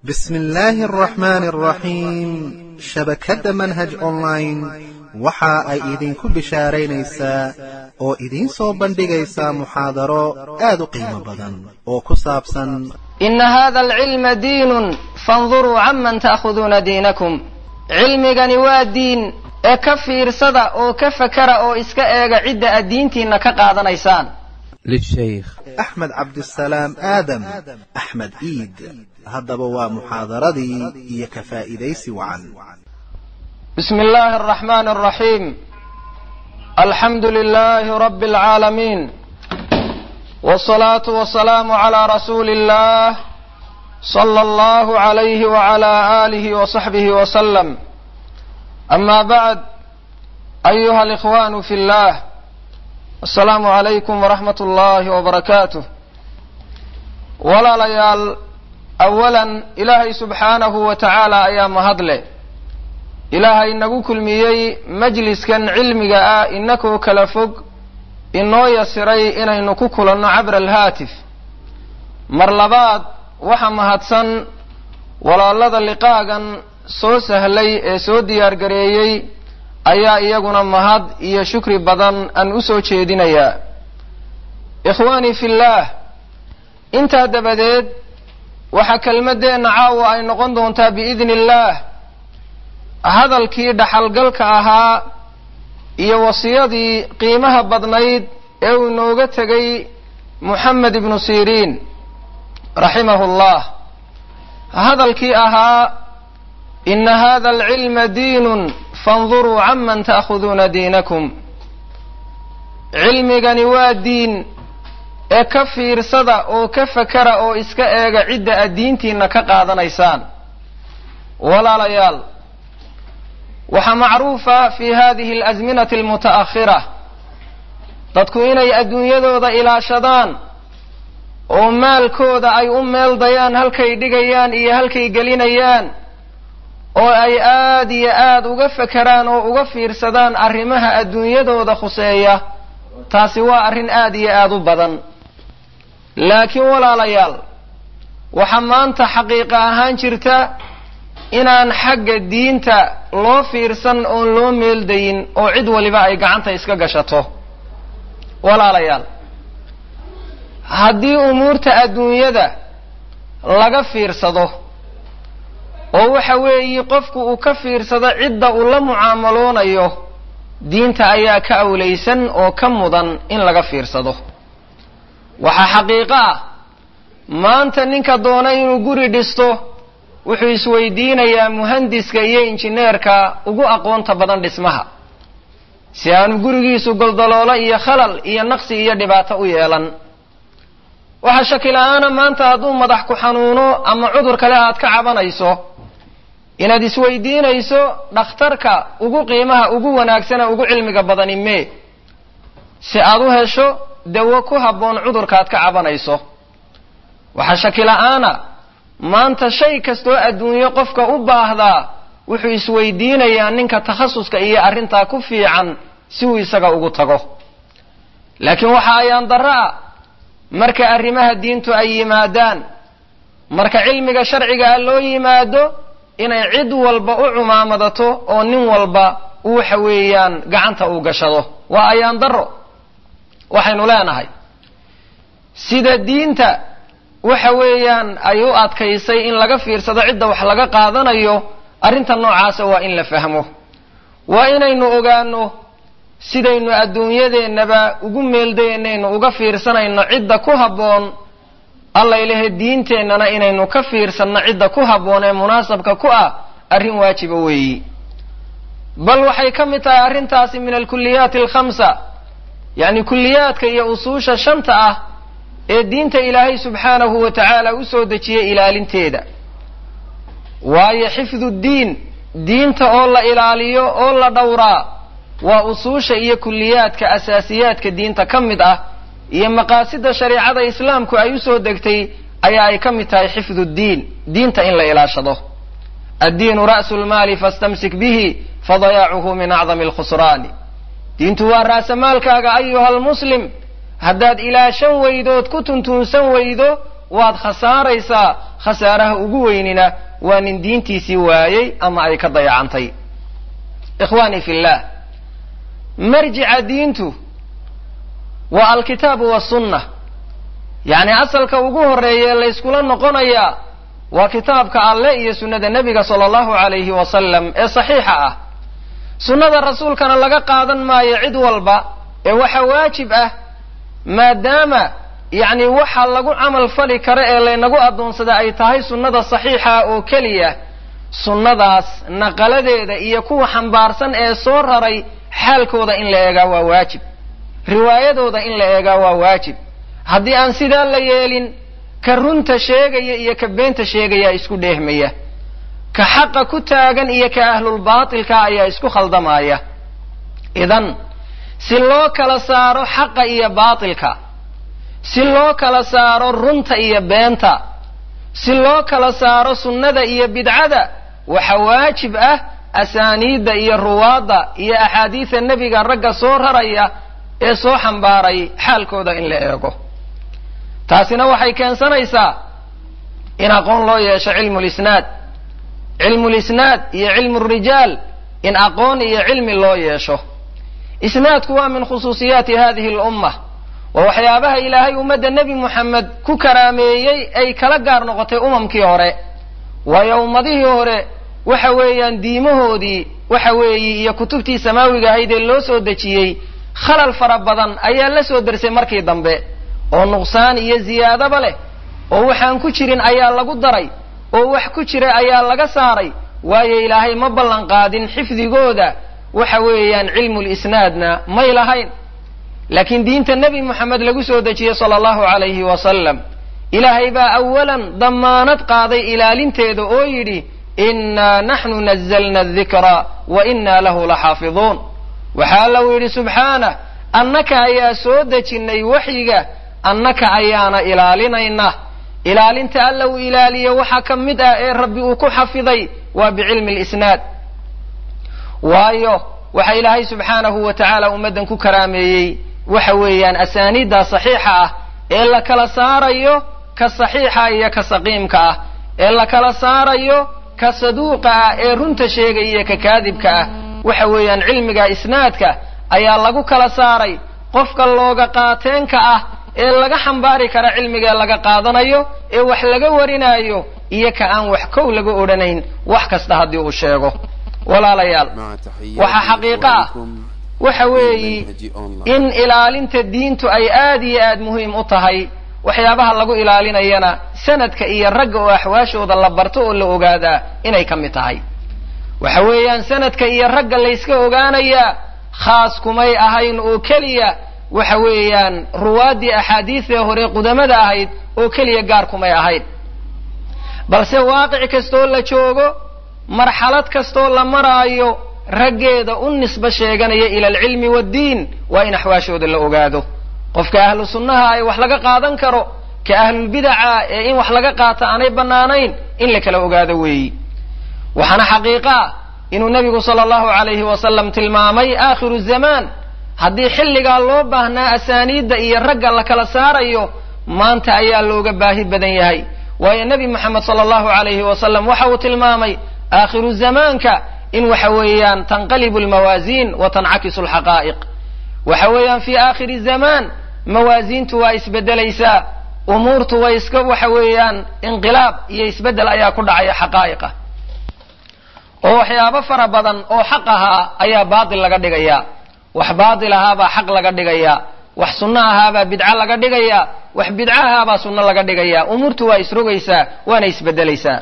bismi illaahi araxmaani araxiim shabakadda manhaj online waxa ay idinku bishaaraynaysaa oo idiin soo bandhigaysaa muxaadaro aad u qiimo badan oo ku saabsan ina hada alcilma diinun fanduruu canman ta'khuduuna diinakum cilmigani waa diin ee ka fiirsada oo ka fakara oo iska eega cidda aad diintiinna ka qaadanaysaan lishaykh axmed cabdisalaam aadam axmed iid haddaba waa muxaadaradii iyo ka faa'iidaysi wacan bismi illaahi araxmaani araxiim alxamdu lilaahi rabbi alcaalamiin wsalaatu wasalaamu calaa rasuuli illah sala allahu calayhi wacalaa aalihi wasaxbihi wasalam ama bacd ayuha alikhwaanu fi llah assalaamu calaykum waraxmat ullaahi wabarakaatuh walaalayaal awalan ilaahay subxaanahu wa tacaala ayaa mahadle ilaahay nagu kulmiyey majliskan cilmiga ah inakoo kala fog inoo yasiray inaynu ku kulanno cabra alhaatif mar labaad waxa mahadsan walaalada liqaagan soo sahlay ee soo diyaar gareeyey ayaa iyaguna mahad iyo shukri badan aan u soo jeedinayaa ikhwaanii fillaah intaa dabadeed waxaa kelmaddeenna caawa ay noqon doontaa biidni illaah hadalkii dhaxalgalka ahaa iyo wasiyadii qiimaha badnayd ee uu inooga tegay moxamed ibnu siriin raximahu llah hadalkii ahaa ina hada alcilma diinun fanduruu canman ta'khuduuna diinakum cilmigani waa diin ee ka fiirsada oo ka fakara oo iska eega cidda aad diintiinna ka qaadanaysaan walaalayaal waxaa macruufa fi hadihi alasminati almuta'akhira dadku inay adduunyadooda ilaashadaan oo maalkooda ay u meeldayaan halkay dhigayaan iyo halkay gelinayaan oo ay aad iyo aad uga fakeraan oo uga fiirsadaan arrimaha adduunyadooda khuseeya taasi waa arrin aad iyo aad u badan laakiin walaalayaal waxaa maanta xaqiiqa ahaan jirta inaan xagga diinta loo fiirsan oon loo meeldayin oo cid waliba ay gacanta iska gashato walaalayaal haddii umuurta adduunyada laga fiirsado oo waxa weeyi qofku uu ka fiirsado cidda uu la mucaamaloonayo diinta ayaa ka awlaysan oo ka mudan in laga fiirsado waxaa xaqiiqo ah maanta ninka doona inuu guri dhisto wuxuu isweydiinayaa muhandiska iyo injineerka ugu aqoonta badan dhismaha si aanu gurigiisu goldaloolo iyo khalal iyo naqsi iyo dhibaato u yeelan waxaa shakila-aana maanta hadduu madax ku xanuuno ama cudur kale aad ka cabanayso inaad isweydiinayso dhakhtarka ugu qiimaha ugu wanaagsana ugu cilmiga badani mee si aad u hesho dawo ku habboon cudurkaaad ka cabanayso waxaa shakila-aana maanta shay kastoo adduunyo qofka u baahdaa wuxuu isweydiinayaa ninka takhasuska iyo arrintaa ku fiican si uu isaga ugu tago laakiin waxa ayaan darro ah marka arrimaha diintu ay yimaadaan marka cilmiga sharcigaa loo yimaado inay cid walba u cumaamadato oo nin walba u waxa weeyaan gacanta uu gashado waa ayaan darro waxaynu leenahay sida diinta waxa weeyaan ay u adkaysay in laga fiirsado cidda wax laga qaadanayo arrinta noocaasa waa in la fahmo waa inaynu ogaano sidaynu adduunyadeennaba ugu meeldaynaynu uga fiirsanayno cidda ku habboon alla ilahe diinteennana inaynu ka fiirsanno cidda ku habboon ee munaasabka ku ah arrin waajiba weeyi bal waxay ka mid tahay arrintaasi min alkuliyaati alkhamsa yacni kulliyaadka iyo usuusha shanta ah ee diinta ilaahay subxaanahu wa tacaala u soo dejiyey ilaalinteeda waayo xifdu ddiin diinta oo la ilaaliyo oo la dhowraa waa usuusha iyo kulliyaadka asaasiyaadka diinta ka mid ah iyo maqaasida shareecada islaamku ay usoo degtay ayaa ay ka mid tahay xifdu ddiin diinta in la ilaashado addiinu ra'su lmaali fastamsik bihi fadayaacuhu min acdami alkhusraani diintu waa raasamaalkaaga ayuha almuslim haddaad ilaashan weydood ku tuntuunsan weydo waad khasaaraysaa khasaaraha ugu weynina waa nin diintiisii waayey ama ay ka dayacantay ikhwaanii fillaah marjica diintu waa alkitaabu wasunna yacni asalka ugu horreeya ee layskula noqonayaa waa kitaabka alleh iyo sunnada nebiga sala allahu calayhi wasalam ee saxiixa ah sunnada rasuulkana laga qaadan maayo cid walba ee waxa waajib ah maadaama yacni waxa lagu camal fali karo ee laynagu addoonsada ay tahay sunnada saxiixa oo keliya sunnadaas naqaladeeda iyo kuwa xambaarsan ee soo raray xaalkooda in la eegaa waa waajib riwaayadooda in la eegaa waa waajib haddii aan sidaa la yeelin ka runta sheegaya iyo ka beenta sheegaya isku dheehmaya ka xaqa ku taagan iyo ka ahlulbaatilka ayaa isku khaldamaya idan si loo kala saaro xaqa iyo baatilka si loo kala saaro runta iyo beenta si loo kala saaro sunnada iyo bidcada waxa waajib ah asaaniidda iyo ruwaadda iyo axaadiida nebiga ragga soo raraya ee soo xambaaray xaalkooda in la eego taasina waxay keensanaysaa in aqoon loo yeesho cilmu lisnaad cilmu lisnaad iyo cilmu rijaal in aqoon iyo cilmi loo yeesho isnaadku waa min khusuusiyaati hadihi lumma waa waxyaabaha ilaahay ummadda nebi moxamed ku karaameeyey ay kala gaar noqotay umamkii hore waayo ummadihii hore waxa weeyaan diimahoodii waxa weeye iyo kutubtii samaawiga ahayd ee loo soo dejiyey khalal fara badan ayaa la soo dersay markii dambe oo nuqsaan iyo ziyaadaba leh oo waxaan ku jirin ayaa lagu daray oo wax ku jira ayaa laga saaray waayo ilaahay ma ballan qaadin xifdigooda waxa weeyaan cilmulisnaadna may lahayn laakiin diinta nebi moxamed lagu soo dejiyey sala allahu calayhi wasalam ilaahay baa awalan dammaanad qaaday ilaalinteeda oo yidhi innaa naxnu nazalna adikra wa innaa lahu laxaafiduun waxaa allau yidhi subxaanah annaka ayaa soo dejinnay waxyiga annaka ayaana ilaalinayna ilaalinta alla uu ilaaliye waxaa ka mid ah ee rabbi uu ku xafiday waa bicilmi lisnaad waayo waxa ilaahay subxaanahu wa tacaala ummaddan ku karaameeyey waxa weeyaan asaaniidda saxiixa ah ee la kala saarayo ka saxiixa iyo ka saqiimka ah ee la kala saarayo ka saduuqa ah ee runta sheegaya iyo ka kaadibka ah waxa weeyaan cilmiga isnaadka ayaa lagu kala saaray qofka looga qaateenka ah ee laga xambaari kara cilmiga laga qaadanayo ee wax laga warinaayo iyo ka aan wax kow laga odhanayn wax kasta haddii uu sheego walaalayaal waxaa xaqiiqo ah waxa weeyi in ilaalinta diintu ay aad iyo aad muhiim u tahay waxyaabaha lagu ilaalinayana sanadka iyo ragga oo axwaashooda la barto oo la ogaadaa inay ka mid tahay waxa weeyaan sanadka iyo ragga layska ogaanayaa khaas kumay ahayn oo keliya waxa weeyaan ruwaaddii axaadiidee hore qudamada ahayd oo keliya gaar kumay ahayn balse waaqic kastoo la joogo marxalad kastoo la maraayo raggeeda u nisbo sheeganaya ila alcilmi waaddiin waa in axwaashooda la ogaado qofka ahlu sunnaha ay wax laga qaadan karo ka ahlulbidaca ee in wax laga qaato aanay bannaanayn in la kala ogaado weeyi waxaana xaqiiqa ah inuu nebigu sala allahu calayhi wasalam tilmaamay aakhiru zamaan haddii xilligaa loo baahnaa asaaniidda iyo ragga la kala saarayo maanta ayaa looga baahi badan yahay waayo nebi moxamed sala allahu calayhi wasalam waxa uu tilmaamay aakhiru zamaanka in waxa weeyaan tanqalibu almawaasiin wa tancakisu alxaqaa'iq waxa weeyaan fii aakhiri zamaan mawaasiintu waa isbedelaysaa umuurtu way iska waxa weeyaan inqilaab iyo isbeddel ayaa ku dhacaya xaqaa'iqa oo waxyaabo fara badan oo xaq ahaa ayaa baatil laga dhigayaa wax baatil ahaabaa xaq laga dhigayaa wax sunno ahaabaa bidco laga dhigayaa wax bidco ahaabaa sunno laga dhigayaa umuurtu waa isrogaysaa waana isbedelaysaa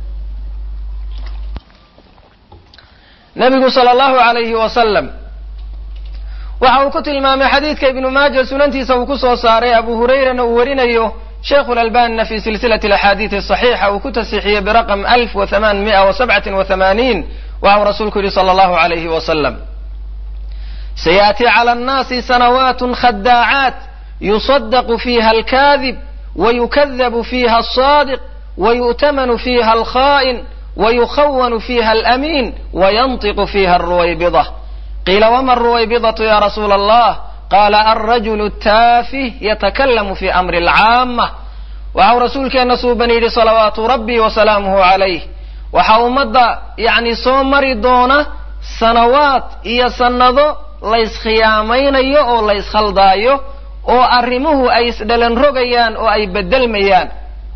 nabigu sala allahu alayhi wasalam waxa uu ku tilmaamay xadiidka ibnu maaja sunantiisa uu ku soo saaray abu hurayrana uu warinayo sheikhu lalbanina fi silsilati alaxaadiidi asaxiixa uu ku tasixiyey biraqam alf wa hamaan mi'a wa sabcatin wa hamaaniin waxa uu rasuulku yihi sala allahu alayhi wasalam sayaأti clى الnaasi sanawaat khadaacaat yuصadq fiha alkadib wayukadabu fiha الصadiq wayu'tamanu fiha alkha'in wayukhawanu fiha alamin wayanطiqu fiha الruwaybidة qiila wma الruwaybidaة ya rasuula allah qala alrajul الtaafih yatakalamu fi amri اlcaamة waxau rasuulkeenna suuban yidhi salawaatu rabbi wa salaamuhu calayh waxaa ummadda yacni soo mari doona sanawaad iyo sannado layskhiyaameynayo oo layskkhaldaayo oo arrimuhu ay isdhalan rogayaan oo ay beddelmayaan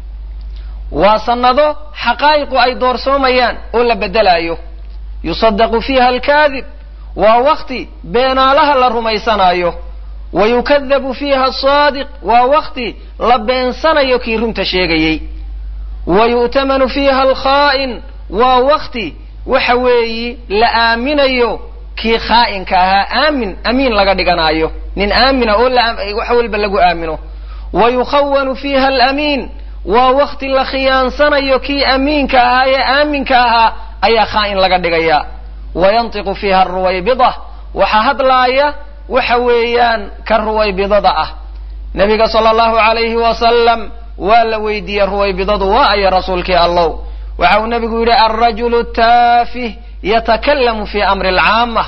waa sannado xaqaa'iqu ay doorsoomayaan oo la beddelaayo yusadaqu fiiha alkaadib waa wakti beenaalaha la rumaysanaayo wa yukadabu fiiha asaadiq waa wakti la beensanayo kii runta sheegayey wa yu'tamanu fiiha alkhaa'in waa wakti waxa weeyi la aaminayo kii khaa'inka ahaa aamin amiin laga dhiganaayo nin aamina oo wax walba lagu aamino wa yukhawanu fiiha alamiin waa wakti la khiyaansanayo kii amiinka ahaa ee aaminka ahaa ayaa khaa'in laga dhigaya wa yantiqu fiiha aruwaybida waxaa hadlaaya waxa weeyaan ka ruwaybidada ah nabiga sala allahu alayhi wasalam waa la weydiiyey ruwaybidadu waa aya rasuulkii allow waxa uu nabigu yidhi alrajulu taafih yatakallamu fi amri alcaama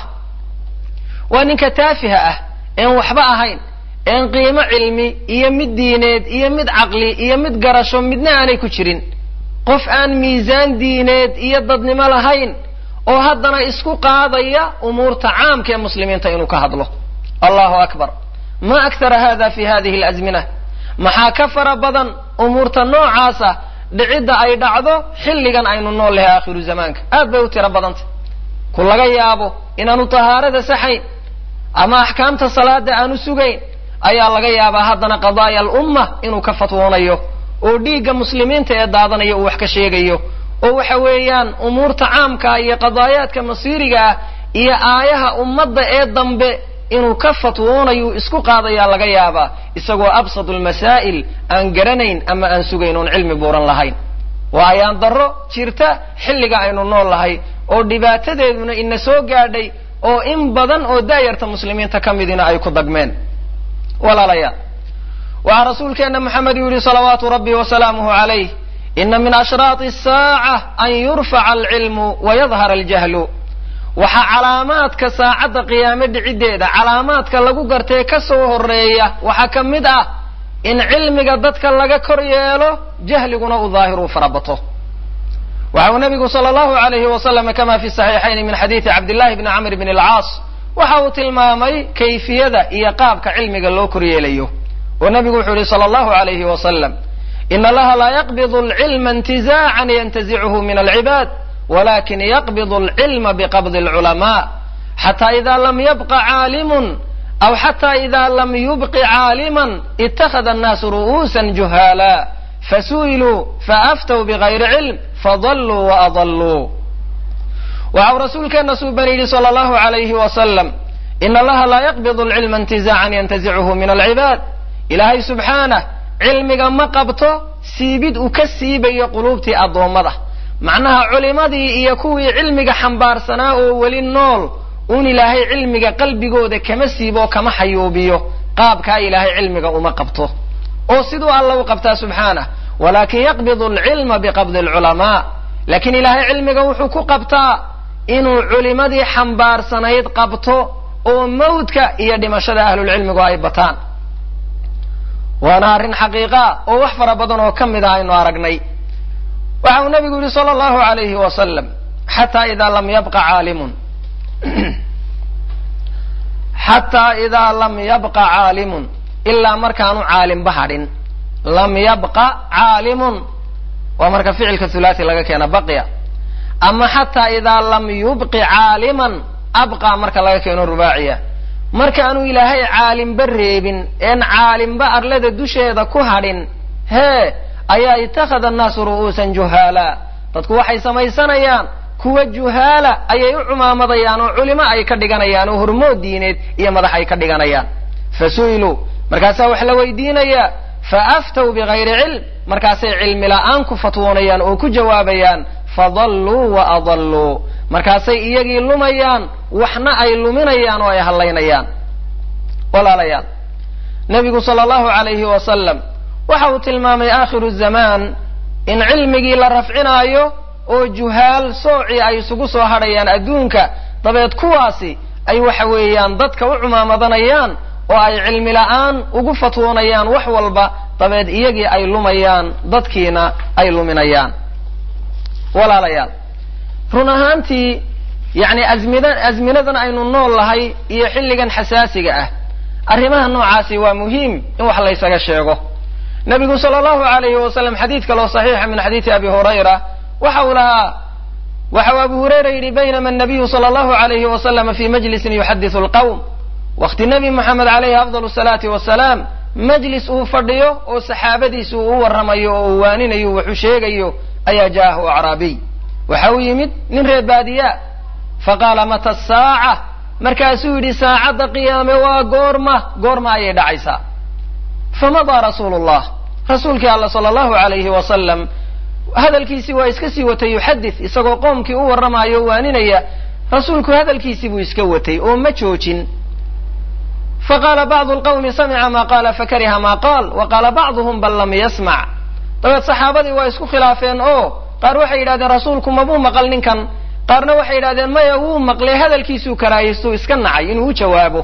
waa ninka taafiha ah een waxba ahayn een qiimo cilmi iyo mid diineed iyo mid caqli iyo mid garasho midna aanay ku jirin qof aan miisaan diineed iyo dadnimo lahayn oo haddana isku qaadaya umuurta caamka ee muslimiinta inuu ka hadlo allahu akbar ma aktara hada fi hadihi alazmina maxaa ka fara badan umuurta noocaasa dhicidda ay dhacdo xilligan aynu nool lahay aakhiru zamaanka aad bay u tiro badantay ku laga yaabo inaanu tahaarada saxayn ama axkaamta salaada aanu sugayn ayaa laga yaabaa haddana qadaaya alumma inuu ka fatwoonayo oo dhiigga muslimiinta ee daadanaya uu wax ka sheegayo oo waxa weeyaan umuurta caamka iyo qadaayaadka masiiriga ah iyo aayaha ummadda ee dambe inuu ka fatwoonayo isku qaadayaa laga yaabaa isagoo absadu lmasaa'il aan garanayn ama aan sugayn oon cilmi buuran lahayn waa ayaan darro jirta xilliga aynu nool lahay oo dhibaatadeeduna ina soo gaadhay oo in badan oo daayarta muslimiinta ka midina ay ku dagmeen walaalayaal waxaa rasuulkeenna maxamed uu yihi salawaatu rabbi wasalaamuhu calayh ina min ashraati asaaca an yurfaca alcilmu wayadhara aljahlu waxaa calaamaadka saacadda qiyaame dhiciddeeda calaamaadka lagu gartee ka soo horeeya waxaa ka mid ah in cilmiga dadka laga kor yeelo jahliguna uu daahiruu farabato waxa uu nabigu sala allahu alayhi wasalam kama fi saxiixayn min xadiidi cabdillahi bni camr bn alcaas waxa uu tilmaamay kayfiyada iyo qaabka cilmiga loo kor yeelayo oo nabigu wuxuu yihi sala allahu alayhi wasalam in allaha laa yaqbidu alcilma intizaacan yantazichu min alcibaad wlakin yaqbid alcilma biqabdi alculamaa xata ida lam yabqa caalimun aw xata ida lam yubqi caaliman ittakhada annaasu ru'uusan juhaala fasu'iluu faaftow bigayri cilm fadalluu waadalluu waxau rasuulkeena suuban yidhi sala allahu alayhi wasalam in allaha laa yaqbidu alcilma intizaacan yantazichu min alcibaad ilaahay subxaanah cilmiga ma qabto siibid uu ka siibayo quluubtii addoommada macnaha culimadii iyo kuwii cilmiga xambaarsanaa oo weli nool un ilaahay cilmiga qalbigooda kama siibo kama xayuubiyo qaabkaa ilaahay cilmiga uma qabto oo siduu alla u qabtaa subxaanah walakin yaqbidu alcilma biqabdi alculamaa laakiin ilaahay cilmiga wuxuu ku qabtaa inuu culimadii xambaarsanayd qabto oo mawdka iyo dhimashada ahlulcilmigu ay bataan waana arrin xaqiiqaa oo wax fara badan oo ka mid ah aynu aragnay waxa uu nabigu yihi sala allahu alayhi wasalam xataa idaa lam yabqa caalimun xataa idaa lam yabqa caalimun ilaa markaanu caalimba hadhin lam yabqa caalimun waa marka ficilka thulathi laga keena baqya ama xataa idaa lam yubqi caaliman abqa marka laga keeno rubaaciya markaanu ilaahay caalimba reebin een caalimba arlada dusheeda ku hadhin hee ayaa itakhada annaasu ru'uusan juhaala dadku waxay samaysanayaan kuwa juhaala ayay u cumaamadayaan oo culimo ay ka dhiganayaan oo hormood diineed iyo madax ay ka dhiganayaan fa su'iluu markaasaa wax la weydiinayaa fa aftow bigayri cilm markaasay cilmi la'aan ku fatwoonayaan oo ku jawaabayaan fadalluu wa adalluu markaasay iyagii lumayaan waxna ay luminayaan oo ay hallaynayaan walaalayaal nabigu sala allahu alayhi wasalam waxa uu tilmaamay aakhiru zamaan in cilmigii la rafcinaayo oo juhaal soocii ay isugu soo hadhayaan adduunka dabeed kuwaasi ay waxa weeyaan dadka u cumaamadanayaan oo ay cilmi la'aan ugu fatwoonayaan wax walba dabeed iyagii ay lumayaan dadkiina ay luminayaan walaalayaal run ahaantii yacni azmida azminadan aynu nool lahay iyo xilligan xasaasiga ah arrimaha noocaasi waa muhiim in wax laysaga sheego nabigu sala allahu alayhi wasalam xadiid kaloo saxiixa min xadiidi abi hurayra waxa uu lahaa waxa uu abu hurayra yidhi baynama anabiyu sala allahu alayhi wasalama fi majlisin yuxadisu alqawm wakti nebi moxamed alayhi afdal salaati wasalaam majlis uu fadhiyo oo saxaabadiisa uu u warramayo oo uu waaninayo wuxuu sheegayo ayaa jaahu acraabiy waxa uu yimid nin reer baadiya faqaala mata saaca markaasuu yidhi saacadda qiyaame waa goorma goorma ayay dhacaysaa famadaa rasuulu llah rasuulkii alla sala allahu alayhi wasalam hadalkiisii waa iska sii watay yuxadith isagoo qoomkii u warramayo o waaninaya rasuulku hadalkiisii buu iska watay oo ma joojin faqaala bacdu lqawmi samica ma qaala fakariha ma qaal wa qaala bacduhum bal lam yasmac dabeed saxaabadii waa isku khilaafeen oo qaar waxay yidhahdeen rasuulku mabuu maqal ninkan qaarna waxay yidhahdeen maya wuu maqlay hadalkiisuu karaahiystu iska nacay inuu u jawaabo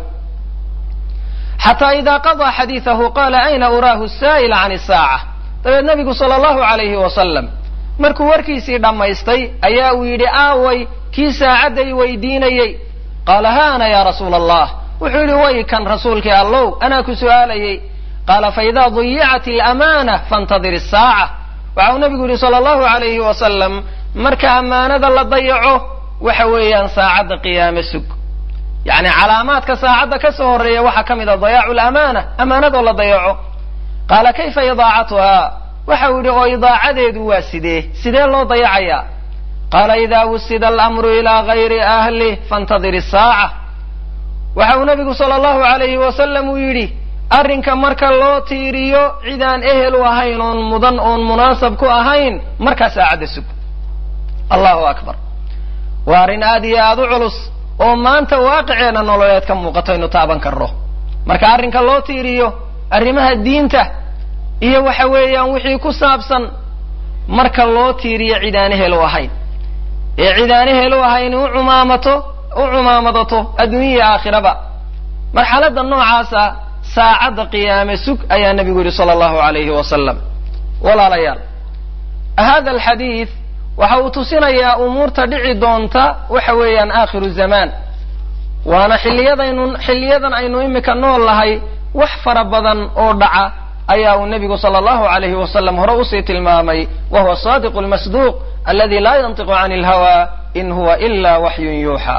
xataa idaa qadaa xadiidahu qaala ayna uraahu saa'ila can isaaca dabeed nabigu sala allahu alayhi wasalam markuu warkiisii dhammaystay ayaa uu yidhi aaway kii saacadday weydiinayey qaala haana ya rasuula allah wuxuu yidhi way kan rasuulkii allow anaa ku su'aalayey qaala faidaa dayicat alamaana faintadir isaaca waxa uu nabigu yidhi sala allahu alayhi wasalam marka ammaanada la dayaco waxa weeyaan saacadda qiyaame sug yacni calaamaadka saacadda ka soo horreeya waxaa ka mid a dayaacu lamaana ammaanadoo la dayaco qaala kayfa idaacatuhaa waxa uu yidhi oo idaacadeedu waa sidee sidee loo dayacayaa qaala idaa wusida alamru ilaa gayri ahlih faintadir isaaca waxa uu nabigu sala allahu alayhi wasalam uu yidhi arrinka marka loo tiiriyo cidaan ehel u ahayn oon mudan oon munaasab ku ahayn markaa saacadda sug allahu akbar waa arrin aad iyo aada u culus oo maanta waaqiceenna nololeed ka muuqato aynu taaban karno marka arrinka loo tiiriyo arrimaha diinta iyo waxa weeyaan wixii ku saabsan marka loo tiiriyo cidaan ehel u ahayn ee cidaan ehel u ahayn u cumaamato u cumaamadato adduunya iyo aakhiraba marxaladda noocaasa saacadda qiyaame sug ayaa nabigu yidhi sala allahu alayhi wasalam walaalayaal hada alxadiid waxa uu tusinayaa umuurta dhici doonta waxa weeyaan aakhiru zamaan waana xilliyadaynu xilliyadan aynu imika nool lahay wax fara badan oo dhaca ayaa uu nebigu sala allahu alayhi wasalam hore usii tilmaamay wa huwa sadiqu lmasduuq aladi laa yantiqu can ilhawa in huwa ila waxyun yuuxa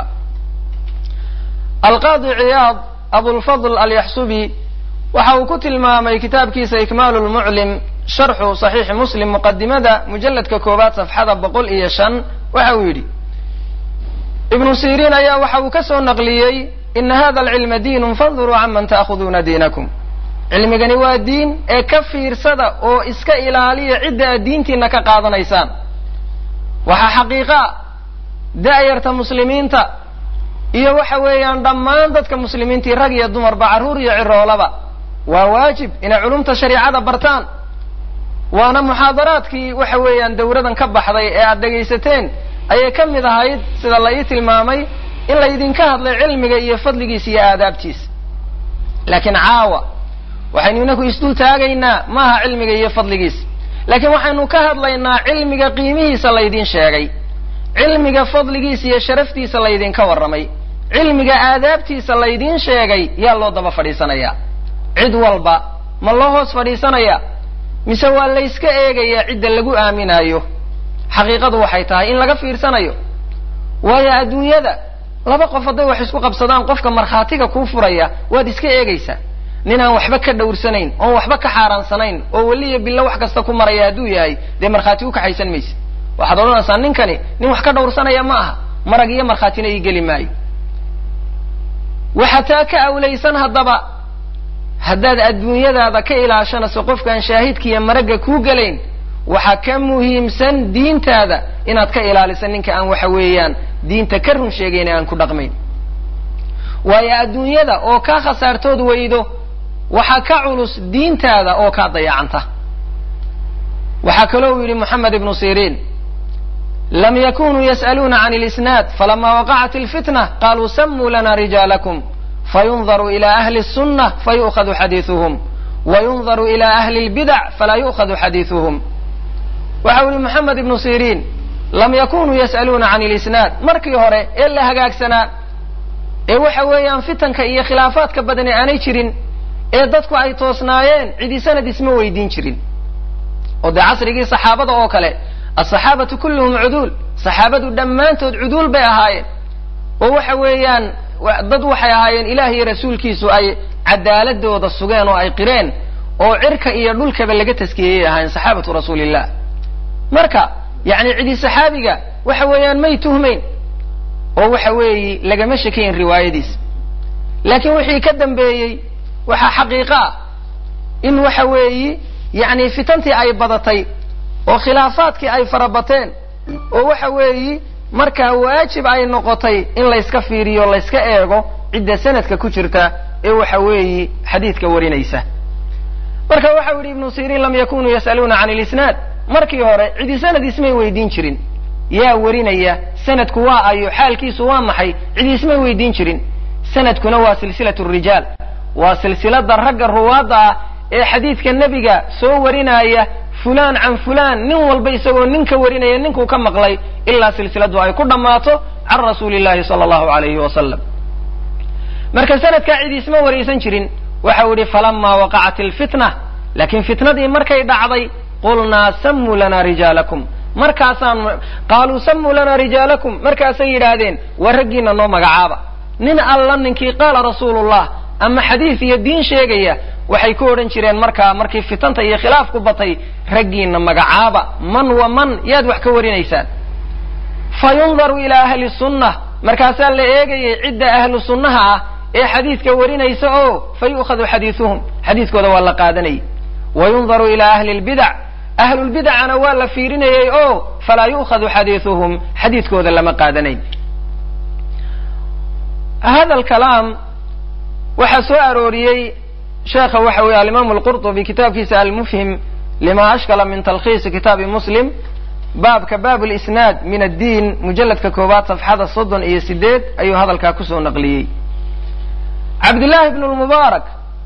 alqaadi ciyaad abulfadl alyaxsubi waxa uu ku tilmaamay kitaabkiisa ikmaalu lmuclim sharxu saxiixi muslim muqadimada mujalladka koowaad safxada boqol iyo shan waxa uu yidhi ibnu siriin ayaa waxa uu ka soo naqliyey ina hada alcilma diinun fanduruu canman ta'khuduuna diinakum cilmigani waa diin ee ka fiirsada oo iska ilaaliya cidda aad diintiina ka qaadanaysaan waxaa xaqiiqa da'yarta muslimiinta iyo waxa weeyaan dhammaan dadka muslimiintii rag iyo dumarba carruur iyo ciroolaba waa waajib inay culumta shariicada bartaan waana muxaadaraadkii waxa weeyaan dawradan ka baxday ee aad dhegaysateen ayay ka mid ahayd sida la ii tilmaamay in laydinka hadlay cilmiga iyo fadligiisa iyo aadaabtiisa laakiin caawa waxaynu inaku isdul taagaynaa maaha cilmiga iyo fadligiisa laakiin waxaynu ka hadlaynaa cilmiga qiimihiisa laydin sheegay cilmiga fadligiisa iyo sharaftiisa laydinka warramay cilmiga aadaabtiisa laydin sheegay yaa loo daba fadhiisanayaa cid walba ma loo hoos fadhiisanaya mise waa layska eegayaa cidda lagu aaminaayo xaqiiqadu waxay tahay in laga fiirsanayo waayo adduunyada laba qof hadday wax isku qabsadaan qofka markhaatiga kuu furaya waad iska eegaysaa nin aan waxba ka dhowrsanayn oon waxba ka xaaraansanayn oo weliya bilo wax kasta ku maraya hadduu yahay dee markhaati u kaxaysan mayse waxaad odhanaysaa ninkani nin wax ka dhowrsanaya ma aha marag iyo markhaatina ii geli maayo waxa taa ka awlaysan haddaba haddaad adduunyadaada ka ilaashanayso qofkaan shaahidkiiyo maragga kuu gelayn waxaa ka muhiimsan diintaada inaad ka ilaaliso ninka aan waxa weeyaan diinta ka run sheegayn aan ku dhaqmayn waayo adduunyada oo kaa khasaartood weydo waxaa ka culus diintaada oo kaa dayacanta waxaa kaloo uu yidhi moxamed ibnu siriin lam yakunuu yas'aluuna can اlisnaad falama waqacat اlfitna qaluu samuu lana rijaalakum fayundaru ila ahli الsunة fayu'khadu xadiiثuhum wayundaru ila ahli lbidac falaa yu'khadu xadiiduhum waxa u yihi moxamed ibnu siriin lam yakunuu yas'aluuna can ilisnaad markii hore ee la hagaagsanaa ee waxa weeyaan fitanka iyo khilaafaadka badani aanay jirin ee dadku ay toosnaayeen cidi sanad isma weydiin jirin oo dee casrigii saxaabada oo kale asaxaabatu kulluhum cuduul saxaabadu dhammaantood cuduul bay ahaayeen oo waxa weeyaan dad waxay ahaayeen ilaah iyo rasuulkiisu ay cadaaladooda sugeen oo ay qireen oo cirka iyo dhulkaba laga taskiyeyay ahaayeen saxaabatu rasuulillah marka yani cidi saxaabiga waxa weeyaan may tuhmayn oo waxa weeyi lagama shakayn riwaayadiis laakiin wixii ka dambeeyey waxaa xaqiiqo ah in waxa weeyi yani fitantii ay badatay oo khilaafaadkii ay farabateen oo waxa weeyi markaa waajib ay noqotay in layska fiiriyo layska eego cidda sanadka ku jirta ee waxa weeyi xadiidka warinaysa marka waxau yihi ibnu siriin lam yakunuu yas'aluuna can ilisnaad markii hore cidi sanad ismay weydiin jirin yaa warinaya sanadku waa ayo xaalkiisu waa maxay cidi ismay weydiin jirin sanadkuna waa silsilat rijaal waa silsilada ragga ruwaadda ah ee xadiidka nebiga soo warinaya fulaan can fulaan nin walba isagoo ninka warinaya ninkuu ka maqlay ilaa silsiladu ay ku dhammaato can rasuuli llahi sala allahu alayhi wasalam marka sanadkaa cidi isma waraysan jirin waxau yihi falamaa waqacat alfitna laakiin fitnadii markay dhacday qulnaa samuu lana rijaalakum markaasaan qaaluu samuu lana rijaalakum markaasay yidhaahdeen waa raggiina noo magacaaba nin alla ninkii qaala rasuulullah ama xadiis iyo diin sheegaya waxay ku odhan jireen markaa markii fitanta iyo khilaafku batay raggiina magacaaba man wa man yaad wax ka warinaysaan fa yundaru ilaa ahli sunna markaasaa la eegayay cidda ahlu sunnaha ah ee xadiidka warinaysa oo fa yu'khadu xadiisuhum xadiiskooda waa la qaadanayay wa yundaru ilaa ahli lbidac ahlulbidacana waa la fiirinayay oo falaa yu'khadu xadiisuhum xadiidkooda lama qaadanayn hada alkalaam waxaa soo arooriyey sheekha waxa weeye alimaamu alqurطubi kitaabkiisa almufhim lima ashkala min talkhiisi kitaabi muslim baabka baab lisnaad min addiin mujalladka koowaad safxada soddon iyo sideed ayuu hadalkaa kusoo naqliyey cabdillahi bn lmubaarak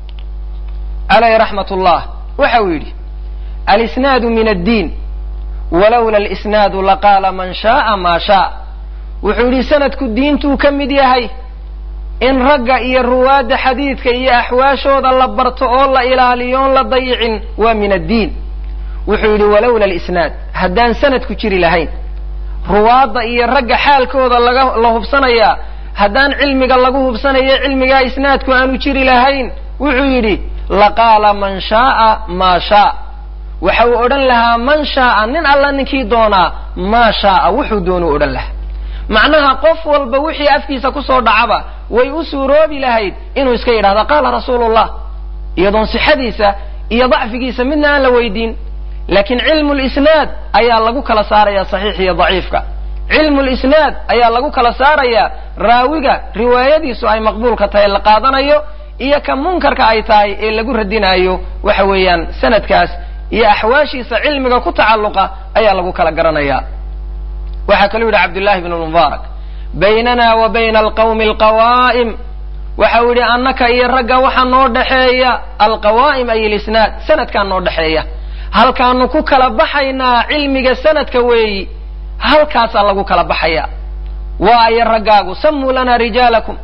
alayh raxmat ullah waxa uu yidhi alisnaadu min addiin walowla alisnaadu laqaala man shaaa maa shaa wuxuu yidhi sanadku diintuu ka mid yahay in ragga iyo ruwaadda xadiidka iyo axwaashooda la barto oo la ilaaliyo oon la dayicin waa min addiin wuxuu yidhi walowla alisnaad haddaan sanadku jiri lahayn ruwaadda iyo ragga xaalkooda laga la hubsanayaa haddaan cilmiga lagu hubsanayo cilmigaa isnaadku aanu jiri lahayn wuxuu yidhi laqaala man shaaa maa shaa waxa uu odhan lahaa man shaaa nin alla ninkii doonaa maa shaaa wuxuu doonuu odhan lahaa macnaha qof walba wixii afkiisa kusoo dhacaba way u suuroobi lahayd inuu iska yidhahdo qaala rasuulullah iyadoon sixadiisa iyo dacfigiisa midna aan la weydiin laakiin cilmu lisnaad ayaa lagu kala saaraya saxiix iyo daciifka cilmu lisnaad ayaa lagu kala saarayaa raawiga riwaayadiisu ay maqbuulka tahay la qaadanayo iyo ka munkarka ay tahay ee lagu radinayo waxa weeyaan sanadkaas iyo axwaashiisa cilmiga ku tacalluqa ayaa lagu kala garanaya waxaa kaluu yidhi cabdullahi bn mubaarak baynana wa bayna alqawmi alqawaa'im waxau yidhi annaka iyo ragga waxaa noo dhexeeya alqawaa'im ay ilisnaad sanadkaa noo dhexeeya halkaanu ku kala baxaynaa cilmiga sanadka weeyi halkaasaa lagu kala baxaya waa ayo raggaagu samuu lana rijaalakum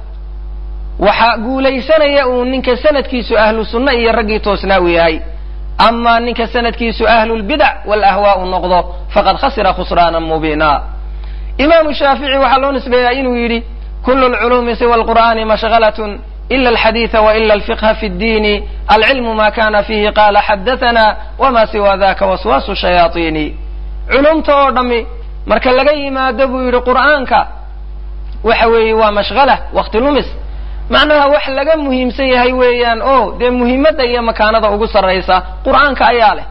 waxaa guulaysanaya uu ninka sanadkiisu ahlu sunna iyo raggii toosnaa u yahay amaa ninka sanadkiisu ahlulbidac walahwaau noqdo faqad khasira khusraana mubiina imaamu shaafici waxaa loo nisbeeyaa inuu yidhi kulu lculuumi siwa alqur'ani mashghalatn ila alxadiida waila alfiqha fi ddiini alcilmu ma kana fihi qaala xadathana wama siwa daka waswaasu shayaaiini culumta oo dhammi marka laga yimaado buu yidhi qur'aanka waxa weeye waa mashghala wakti lumis macnaha wax laga muhiimsan yahay weeyaan o dee muhiimadda iyo makaanada ugu sarraysa qur'aanka ayaa leh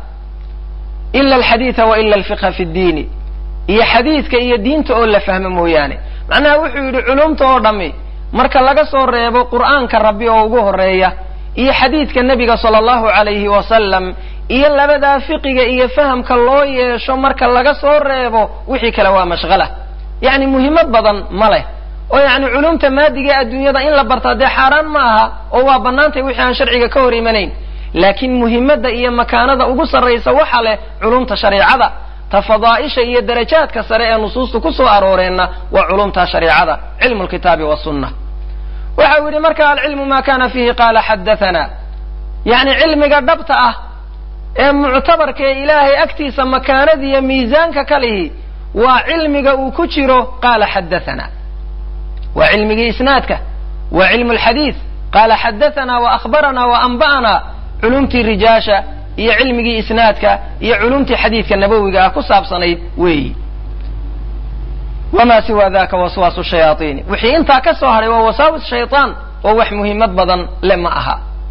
ila alxadiida wa ila alfiqha fi ddiini iyo xadiidka iyo diinta oo la fahmo mooyaane macnaha wuxuu yidhi culumta oo dhammi marka laga soo reebo qur'aanka rabbi oo ugu horeeya iyo xadiidka nebiga sala allahu calayhi wasalam iyo labadaa fiqiga iyo fahamka loo yeesho marka laga soo reebo wixii kale waa mashghala yacni muhiimad badan ma leh oo yacni culumta maadiga adduunyada in la bartaa dee xaaraan ma aha oo waa bannaantay wixii aan sharciga ka hor imanayn laakiin muhimadda iyo makaanada ugu sarraysa waxa leh culumta shareecada ta fadaa'isha iyo darajaadka sare ee nusuustu ku soo arooreenna waa culumta shareecada cilmu lkitaabi wasunna waxa uu yidhi marka alcilmu ma kana fiihi qaala xadathana yacni cilmiga dhabta ah ee muctabarka ee ilaahay agtiisa makaanada iyo miisaanka ka lihi waa cilmiga uu ku jiro qaala xadathana waa cilmigii isnaadka waa cilmu lxadiid qaala xadathana wa akhbarana wa anba'ana culumtii rijaasha iyo cilmigii isnaadka iyo culumtii xadiidka nabowiga ah ku saabsanayd weeyi wamaa siwa daka waswaasu shayaaiini wixii intaa ka soo hadhay waa wasaawis shayطaan oo wax muhiimad badan le ma aha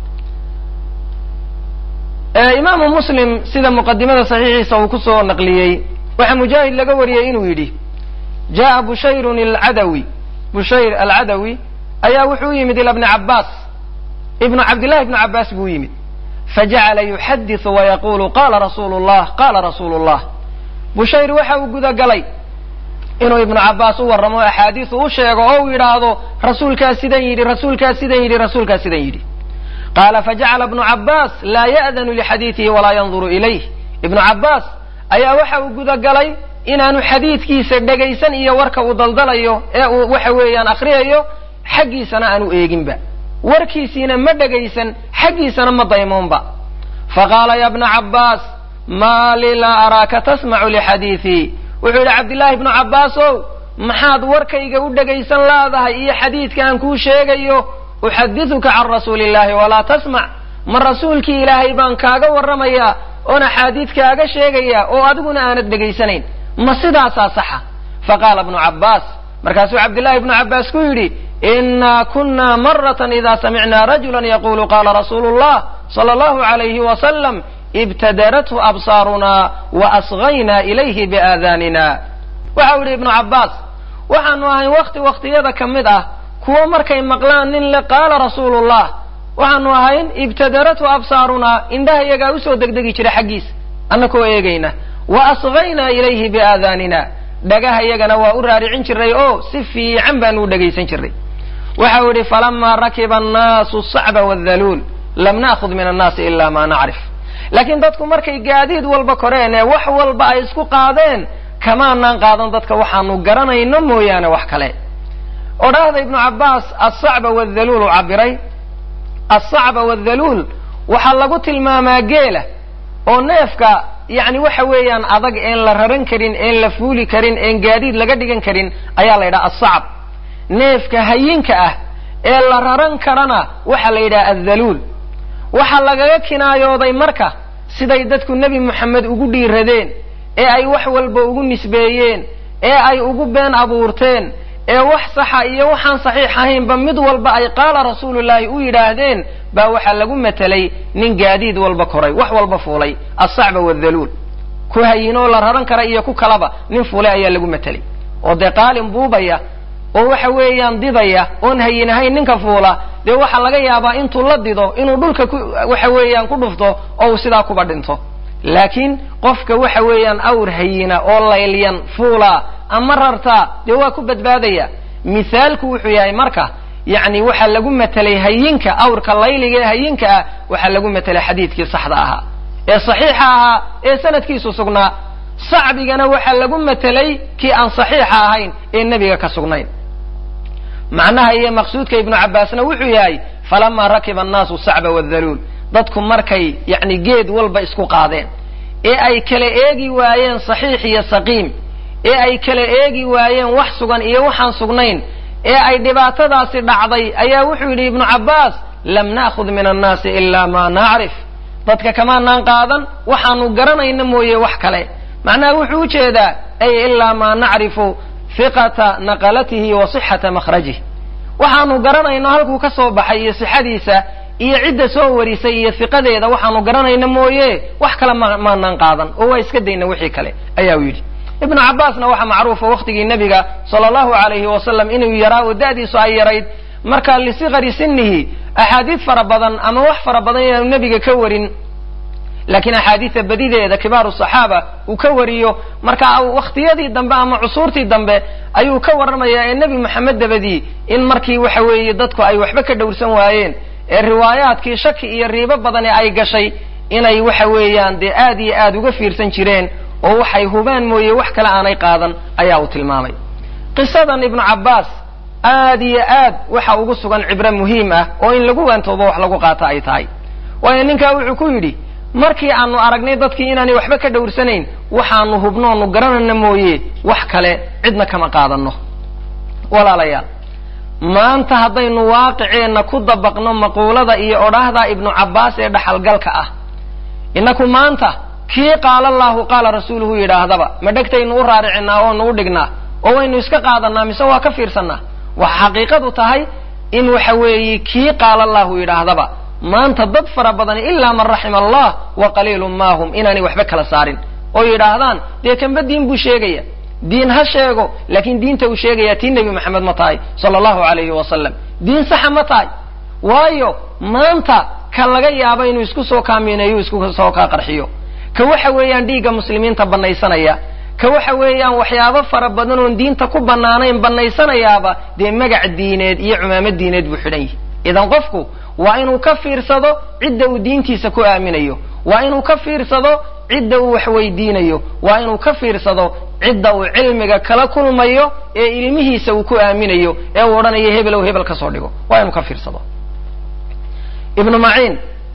imaamu muslim sida muqadimada saxiixiisa uu kusoo naqliyey waxaa mujaahid laga wariyey inuu yidhi jaءa bushayrun alcadawi bushayr alcadawi ayaa wuxuu u yimid ila bni cabaas ibnu cabdillahi ibnu cabaas buu u yimid fajacala yuxadiثu wayaqulu qala rasuulu llah qala rasuulu llah bushayr waxa uu gudagalay inuu ibnu cabaas u warramo axaadiisu u sheego oo uu yidhaahdo rasuulkaas sidan yidhi rasuulkaas sidan yidhi rasuulkaas sidan yidhi qaala fajacala ibnu cabaas laa ya'danu lixadiidihi walaa yanduru ilayh ibnu cabaas ayaa waxa uu gudagalay inaanu xadiidkiisa dhegaysan iyo warka uu daldalayo ee uu waxa weeyaan akriyayo xaggiisana aanu eeginba warkiisiina ma dhegaysan xaggiisana ma daymoonba faqaala ya bna cabaas maa li laa araaka tasmacu lixadiidii wuxuu yidhi cabdillaahi ibnu cabbaas ow maxaad warkayga u dhegaysan laadahay iyo xadiidka aan kuu sheegayo uxadiduka can rasuuli illahi walaa tasmac ma rasuulkii ilaahay baan kaaga warramayaa oon axaadiid kaaga sheegayaa oo adiguna aanad dhegaysanayn ma sidaasaa saxa faqaala ibnu cabbaas markaasuu cabdillahi ibnu cabbaas ku yidhi inaa kuna maratan ida samicnaa rajulan yaqulu qala rasuulu llah sala allahu alayhi wasalam ibtadarathu absaaruna wa asgaynaa ilayhi biaadaanina waxau yidhi ibnu cabbaas waxaanu ahayn wakti waktiyada ka mid ah kuwo markay maqlaan nin le qaala rasuulullah waxaanu ahayn ibtadarathu absaarunaa indhahayagaa usoo degdegi jira xaggiisa annakoo eegayna wa asgaynaa ilayhi biaadaanina dhagahayagana waa u raaricin jiray oo si fiican baanu u dhegaysan jiray waxau yidhi falamaa rakiba annaasu sacba wadaluul lam na'khud min annaasi ila ma nacrif laakiin dadku markay gaadiid walba koreen ee wax walba ay isku qaadeen kamaanaan qaadan dadka waxaanu garanayno mooyaane wax kale odhaahda ibnu cabbaas alsacba wadaluul u cabiray alsacba wadaluul waxaa lagu tilmaamaa geela oo neefka yacni waxa weeyaan adag een la raran karin een la fuuli karin een gaadiid laga dhigan karin ayaa la yidhaha alsacb neefka hayinka ah ee la raran karana waxaa la yidhaha addaluul waxaa lagaga kinaayooday marka siday dadku nebi moxamed ugu dhiiradeen ee ay wax walba ugu nisbeeyeen ee ay ugu been abuurteen ee wax saxa iyo waxaan saxiix ahaynba mid walba ay qaala rasuulullaahi u yidhaahdeen baa waxaa lagu matelay nin gaadiid walba koray wax walba fuulay alsacba wadaluul ku hayinoo la raran kara iyo ku kalaba nin fuulay ayaa lagu matelay oo dee qaalin buubaya oo waxa weeyaan didaya oon hayin ahayn ninka fuula dee waxaa laga yaabaa intuu la dido inuu dhulka ku waxa weeyaan ku dhufto oo uu sidaa kuba dhinto laakiin qofka waxa weeyaan awr hayina oo laylyan fuula ama rartaa dee waa ku badbaadaya mithaalku wuxuu yahay marka yacni waxaa lagu matelay hayinka awrka layliga ee hayinka ah waxaa lagu matelay xadiidkii saxda ahaa ee saxiixa ahaa ee sanadkiisu sugnaa sacbigana waxaa lagu matelay kii aan saxiixa ahayn ee nebiga ka sugnayn macnaha iyo maqsuudka ibnu cabbaasna wuxuu yahay falamaa rakiba annaasu sacba wadaluul dadku markay yacni geed walba isku qaadeen ee ay kala eegi waayeen saxiix iyo saqiim ee ay kala eegi waayeen wax sugan iyo waxaan sugnayn ee ay dhibaatadaasi dhacday ayaa wuxuu yidhi ibnu cabbaas lam na'khud min annaasi ilaa maa nacrif dadka kamaanaan qaadan waxaanu garanayna mooye wax kale macnaha wuxuu u jeedaa ay ilaa maa nacrifu hiqata naqalatihi wa sixata makhrajih waxaanu garanayno halkuu ka soo baxay iyo sixadiisa iyo cidda soo warisay iyo hiqadeeda waxaanu garanayna mooye wax kale maanaan qaadan oo waa iska dayna wixii kale ayaa u yidhi ibnu cabbaasna waxaa macruufa waktigii nebiga sala allahu alayhi wasalam inuu yaraa oo da'diisu ay yarayd marka lisikari sinihi axaadiid fara badan ama wax fara badan inaanu nebiga ka warin laakiin axaadiida badideeda kibaaru saxaaba uu ka wariyo marka wakhtiyadii dambe ama cusuurtii dambe ayuu ka warramayaa ee nebi moxamed dabadii in markii waxa weeye dadku ay waxba ka dhowrsan waayeen ee riwaayaadkii shaki iyo riibo badani ay gashay inay waxa weeyaan dee aad iyo aad uga fiirsan jireen oo waxay hubaan mooye wax kale aanay qaadan ayaa uu tilmaamay qisadan ibnu cabbaas aad iyo aad waxa ugu sugan cibro muhiim ah oo in lagu waantoobo wax lagu qaato ay tahay waayo ninkaa wuxuu ku yidhi markii aanu aragnay dadkii inaanay waxba ka dhowrsanayn waxaanu hubnoonu garanayna mooye wax kale cidna kama qaadanno walaalayaal maanta haddaynu waaqiceenna ku dabaqno maquulada iyo odhaahda ibnu cabbaas ee dhaxalgalka ah innaku maanta kii qaala allaahu qaala rasuuluhu yidhaahdaba ma dhegtaynu u raaricinaa oonu u dhignaa oo waynu iska qaadanaa mise waa ka fiirsannaa waxa xaqiiqadu tahay in waxa weeye kii qaala allahu yidhaahdaba maanta dad fara badan ilaa man raxima allah wa qaliilun maahum inaanay waxba kala saarin oo yidhaahdaan dee kanba diin buu sheegaya diin ha sheego laakiin diinta uu sheegaya tii nebi maxamed ma tahay sala allahu alayhi wasalam diin saxa ma tahay waayo maanta ka laga yaaba inuu isku soo kaamineeyo isku soo kaa qarxiyo ka waxa weeyaan dhiigga muslimiinta banaysanaya ka waxa weeyaan waxyaabo fara badan oon diinta ku bannaanayn bannaysanayaaba dee magac diineed iyo cumaamo diineed buu xidhan yihi idan qofku waa inuu ka fiirsado cidda uu diintiisa ku aaminayo waa inuu ka fiirsado cidda uu wax weydiinayo waa inuu ka fiirsado cidda uu cilmiga kala kulmayo ee ilmihiisa uu ku aaminayo ee uu odhanayo hebelow hebel ka soo dhigo waa inuu ka fiirsado ibnu maciin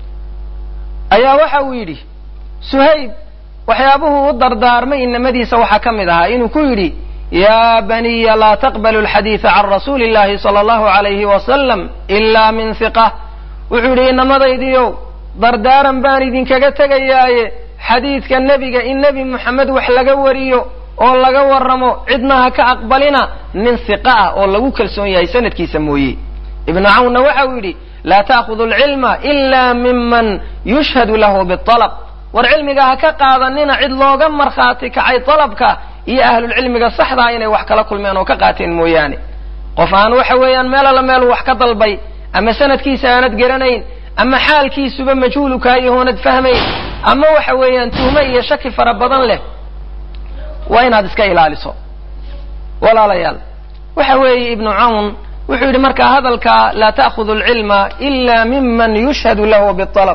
ayaa waxa uu yidhi suhayb waxyaabuhu u dardaarmay inamadiisa waxaa ka mid ahaa inuu ku yidhi ya baniya laa taqbalu alxadiida can rasuuli illahi sala allahu alayhi wasalam ila min hiqa wuxuu yidhi inamadaydiiow dardaaran baan idinkaga tegayaaye xadiidka nebiga in nebi moxamed wax laga wariyo oo laga warramo cidna ha ka aqbalina nin hiqa ah oo lagu kalsoon yahay sanadkiisa mooye ibnu cawnna waxa uu yidhi laa ta'khudu alcilma ila miman yushhadu lahu bialab war cilmiga ha ka qaadanina cid looga markhaati kacay dalabka iyo ahlulcilmiga saxdaa inay wax kala kulmeen oo ka qaateen mooyaane qof aan waxa weeyaan meel alla meel wax ka dalbay ama sanadkiisa aanad garanayn ama xaalkiisuba majhuulukaa iyo hoonad fahmayn ama waxa weeyaan tuhme iyo shaki fara badan leh waa inaad iska ilaaliso walaalayaal waxa weeye ibnu cawn wuxuu yidhi markaa hadalka laa ta'khudu alcilma ila miman yushhadu lahu bialab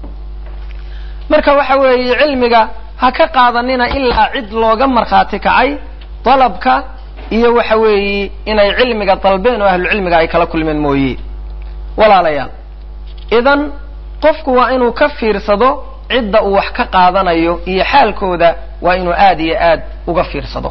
marka waxa weeye cilmiga ha ka qaadanina ilaa cid looga markhaati kacay dalabka iyo waxa weeye inay cilmiga dalbeen oo ahlucilmiga ay kala kulmeen mooye walaalayaal idan qofku waa inuu ka fiirsado cidda uu wax ka qaadanayo iyo xaalkooda waa inuu aad iyo aad uga fiirsado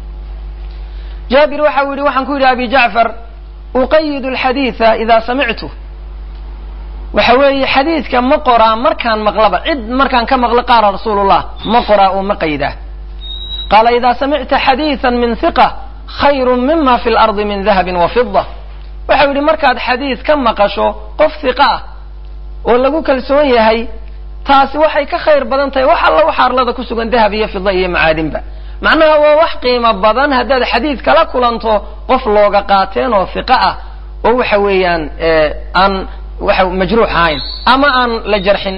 jaabir waxa uu yidhi waxaan ku yidhi abi jacfar uqayidu alxadiida ida samictu waxa weeye xadiidka ma qoraa markaan maqlaba cid markaan ka maqlo qaala rasuulullah ma qoraa oo ma qaydaa qaala ida samicta xadiidan min hiqa khayru mima fi lardi min dahabin wa fida waxau yidhi markaad xadiid ka maqasho qof hiqa ah oo lagu kalsoon yahay taasi waxay ka khayr badan tahay wax alla waxa arlada ku sugan dahab iyo fida iyo macaadinba macnaha waa wax qiimo badan haddaad xadiid kala kulanto qof looga qaateen oo hiqa ah oo waxa weeyaan aan waxa majruux ahayn ama aan la jarxin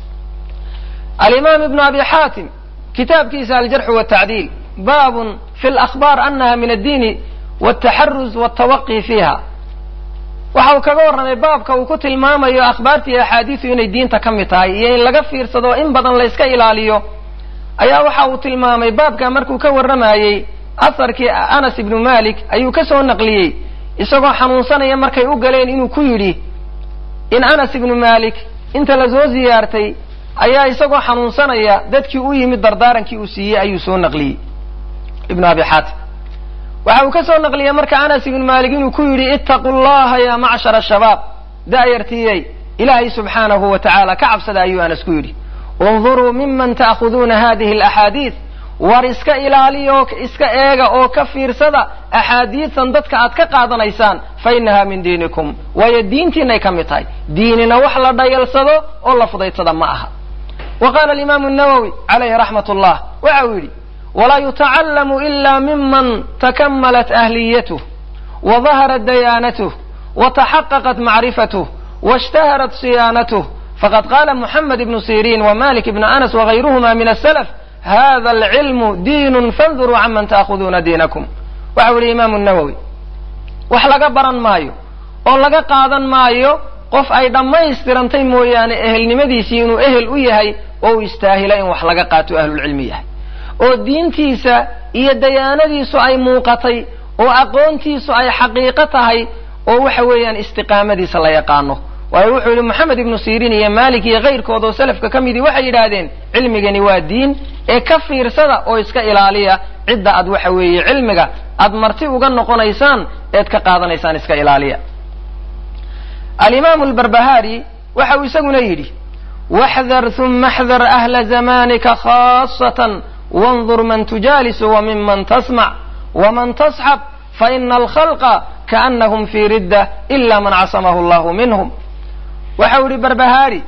alimaam ibnu abi xaatim kitaabkiisa aljarxu watacdiil baabun fi lakhbaar anaha min addiini wataxaruz watawaqi fiiha waxa uu kaga warramay baabka uu ku tilmaamayo akhbaartii axaadiisu inay diinta ka mid tahay iyo in laga fiirsado in badan la yska ilaaliyo ayaa waxa uu tilmaamay baabka markuu ka warramayey asarkii anas ibnu malik ayuu ka soo naqliyey isagoo xanuunsanaya markay u galeen inuu ku yidhi in anas ibnu malik inta lasoo ziyaartay ayaa isagoo xanuunsanaya dadkii u yimid dardaarankii uu siiyey ayuu soo naqliyey ibnu abi xaatim waxa uu ka soo naqliyey marka anas ibnu malik inuu ku yidhi ittaqu llaha ya macshara shabaab da'yartiiyey ilaahay subxaanahu wa tacaala ka cabsada ayuu anas ku yidhi unduruu miman ta'khuduuna hadihi alaxaadiid war iska ilaaliya oo iska eega oo ka fiirsada axaadiisan dadka aad ka qaadanaysaan fa innaha min diinikum waayo diintiinay ka mid tahay diinina wax la dhayalsado oo la fudaydsada ma aha wa qaala alimaamu nawowi calayhi raxmat ullah waxa uu yidhi walaa yutacallamu ila miman takamalat ahliyatuh wa daharat dayaanatuh wa taxaqaqat macrifatuh waishtaharat siyaanatuh faqad qaala muxamed ibnu siriin wamalik ibnu anas wagayruhuma min asalaf hada alcilmu diinun fanduruu canman ta'khuduuna diinakum waxau yihi imaamu nawowi wax laga baran maayo oo laga qaadan maayo qof ay dhammaystirantay mooyaane ehelnimadiisii inuu ehel u yahay oo u istaahila in wax laga qaato ahlulcilmi yahay oo diintiisa iyo dayaanadiisu ay muuqatay oo aqoontiisu ay xaqiiqo tahay oo waxa weeyaan istiqaamadiisa la yaqaano waayo wuxuu yihi moxamed ibnu siiriin iyo maalik iyo kayrkood oo salafka ka midii waxay yidhaahdeen cilmigani waa diin ee ka fiirsada oo iska ilaaliya cidda aad waxa weeye cilmiga aad marti uga noqonaysaan eed ka qaadanaysaan iska ilaaliya alimaamu albarbahaari waxa uu isaguna yidhi waxdar huma axdar ahla zamanika khaasatan wandur man tujaalisu wamiman tasmac waman tasxab faina alkhalqa kaanahum fii ridda ila man casamahu allahu minhum waxa uu yihi barbahaari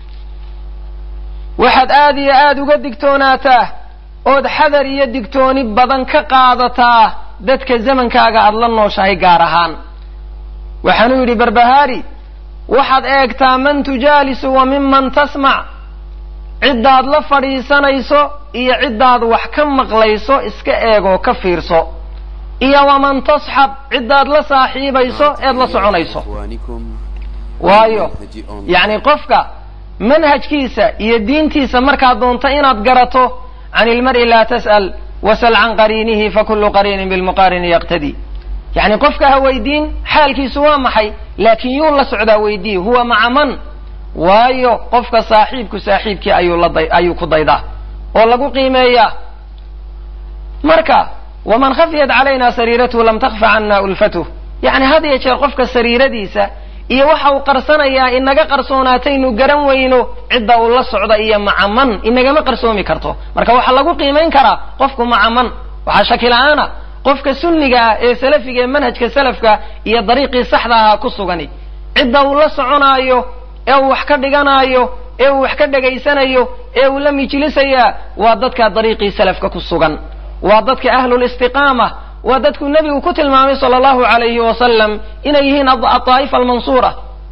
waxaad aad iyo aad uga digtoonaataa ood xadar iyo digtooni badan ka qaadataa dadka zamankaaga aada la nooshahay gaar ahaan waxaanuu yidhi barbahaari waxaad eegtaa man tujaalisu wa miman tasmac ciddaad la fadhiisanayso iyo ciddaad wax ka maqlayso iska eegoo ka fiirso iyo waman tasxab ciddaad la saaxiibayso eed la soconayso waayo yacni qofka manhajkiisa iyo diintiisa markaad doonto inaad garato can ilmar'i laa tas'al wasal can qariinihi fakulu qariinin bilmuqaarini yaqtadi yacni qofka ha weydiin xaalkiisu waa maxay laakiin yuu la socdaa weydii huwa maca man waayo qofka saaxiibku saaxiibkii ayuu la day ayuu ku daydaa oo lagu qiimeeyaa marka waman khafiyat calayna sariiratuhu lam takfa cana ulfatuh yacni had iyo jeer qofka sariiradiisa iyo waxa uu qarsanayaa inaga qarsoonaataynu garan weyno cidda uu la socda iyo maca man inagama qarsoomi karto marka waxaa lagu qiimayn karaa qofku maca man waxaa shaki la-aana qofka sunniga ah ee salafiga ee manhajka salafka iyo dariiqii saxda ahaa ku sugani cidda uu la soconaayo ee uu wax ka dhiganaayo ee uu wax ka dhegaysanayo ee uu la mijlisayaa waa dadka dariiqii salafka ku sugan waa dadka ahlulistiqaama waa dadkuu nebigu ku tilmaamay sala allahu alayhi wasalam inay yihiin aaa'ifa almansuura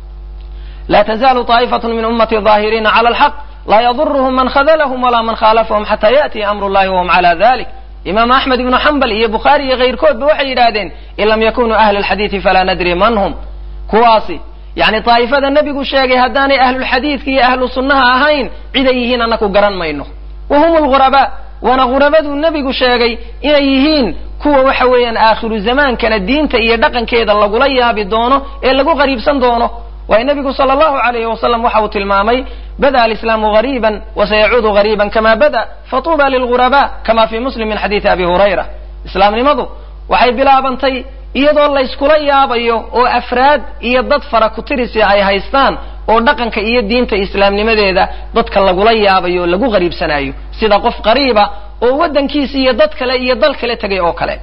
laa tazaalu طaa'ifatun min ummati ظaahiriina cala alxaq laa yaduruhum man khadalahum walaa man khaalafahum xata yaأtiya amru llahi wahum cala dalik imaam axmed ibnu xambal iyo bukhaari iyo kayrkoodba waxay yidhaahdeen in lam yakunuu ahla alxadiidi falaa nadri man hum kuwaasi yani daa'ifada nebigu sheegay haddaanay ahlulxadiidka iyo ahlu sunnaha ahayn ciday yihiin annaku garan mayno wa hum lghurabaa waana ghurabaduu nebigu sheegay inay yihiin kuwa waxa weeyaan aakhiru zamaankana diinta iyo dhaqankeeda lagula yaabi doono ee lagu qariibsan doono waayo nebigu sala allahu alayhi wasalam waxa uu tilmaamay bada alislaamu gariiban wasayacuudu gariiban kama bada fatuuba lilghuraba kama fi muslim min xadiidi abi hurayra islaamnimadu waxay bilaabantay iyadoo layskula yaabayo oo afraad iyo dad fara kutirisi ay haystaan oo dhaqanka iyo diinta islaamnimadeeda dadka lagula yaabayo oo lagu qariibsanayo sida qof qariiba oo waddankiisi iyo dad kale iyo dal kale tegay oo kale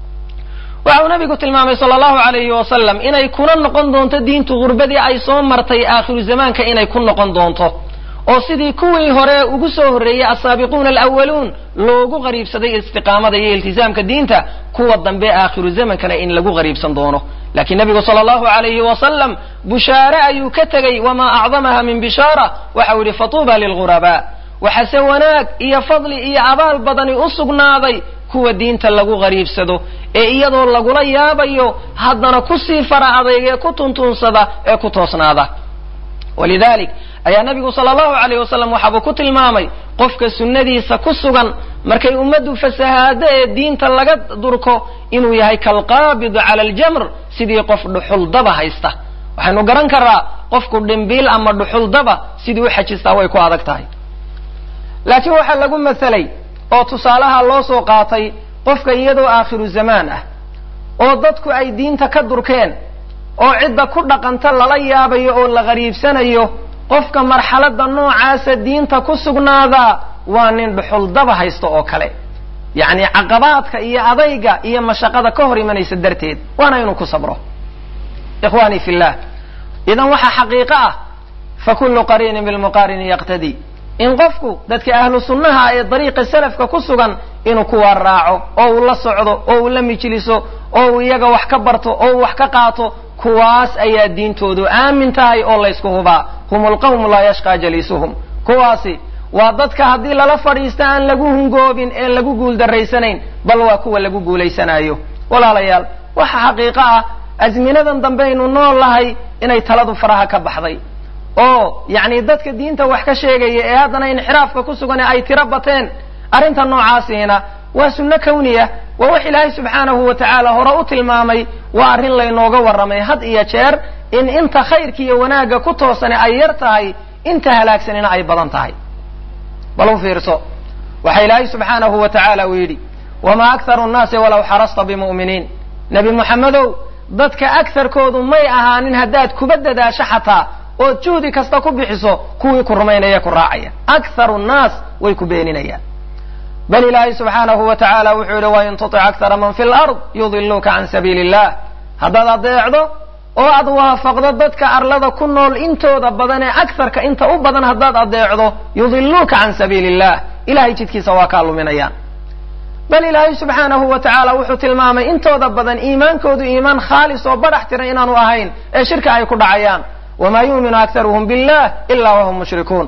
waxa uu nabigu tilmaamay sala allahu alayhi wasalam inay kuna noqon doonto diintu gurbadii ay soo martay aakhiru zamaanka inay ku noqon doonto oo sidii kuwii hore ugu soo horreeyey asaabiquuna alawaluun loogu qariibsaday istiqaamada iyo iltisaamka diinta kuwa dambe aakhiru zamankana in lagu qariibsan doono laakiin nabigu sala allahu alayhi wasalam bushaare ayuu ka tegey wamaa acdamaha min bishaara waxa uu yihi fatuuba lilghurabaa waxase wanaag iyo fadli iyo abaal badani u sugnaaday kuwa diinta lagu qariibsado ee iyadoo lagula yaabayo haddana kusii fara adayga ee ku tuntuunsada ee ku toosnaada walidalik ayaa nabigu sala allahu alayh wasalam waxaabuu ku tilmaamay qofka sunnadiisa ku sugan markay ummaddu fasahaado ee diinta laga durko inuu yahay kalqaabidu cala aljamr sidii qof dhuxuldaba haysta waxaynu garan karaa qofku dhimbiil ama dhuxuldaba sidii u xajistaa way ku adag tahay laakiin waxaa lagu masalay oo tusaalaha loo soo qaatay qofka iyadoo aakhiru zamaan ah oo dadku ay diinta ka durkeen oo cidda ku dhaqanta lala yaabayo oo la qariibsanayo qofka marxaladda noocaasa diinta ku sugnaadaa waa nin dhuxuldaba haysta oo kale yacni caqabaadka iyo adayga iyo mashaqada ka hor imanaysa darteed waana inuu ku sabro ikhwani fi llah idan waxaa xaqiiqo ah fa kullu qariinin bilmuqaarini yaqtadi in qofku dadka ahlu sunnaha ee dariiqa salafka ku sugan inuu kuwa raaco oo uu la socdo oo uu la mijliso oo uu iyaga wax ka barto oo uu wax ka qaato kuwaas ayaa diintoodu aamin tahay oo laysku hubaa hum lqawmu laa yashqaa jaliisuhum kuwaasi waa dadka haddii lala fadhiista aan lagu hungoobin een lagu guuldarraysanayn bal waa kuwa lagu guulaysanayo walaalayaal waxa xaqiiqo ah azminadan dambaynu nool lahay inay taladu faraha ka baxday oo yacni dadka diinta wax ka sheegaya ee haddana inxiraafka ku sugan ee ay tiro bateen arrinta noocaasiina waa sunno kawniya waa wax ilaahay subxaanahu wa tacaala hore u tilmaamay waa arrin laynooga warramay had iyo jeer in inta khayrka iyo wanaagga ku toosani ay yar tahay inta halaagsanina ay badan tahay bal u fiirso waxa ilaahay subxaanahu wa tacaala uu yidhi wamaa akharu nnaasi walaw xarasta bimu'miniin nebi moxamedow dadka akarkoodu may ahaanin haddaad kuba dadaasho xataa ood juhdi kasta ku bixiso kuwii ku rumaynaya ku raacaya akharu nnaas way ku beeninayaan bal ilaahay subxaanahu wa tacaala wuxuu yidhi wain tutic akthara man fi lard yudiluuka can sabiili illah haddaad adeecdo oo aad waafaqdo dadka arlada ku nool intooda badan ee akarka inta u badan haddaad adeecdo yudiluuka can sabiili illah ilahay jidkiisa waa kaa luminayaan bal ilaahay subxaanahu wa tacaala wuxuu tilmaamay intooda badan iimaankoodu iimaan khaalis oo badhax tiran inaanu ahayn ee shirka ay ku dhacayaan wamaa yuuminu akharuhum billah ila wahum mushrikuun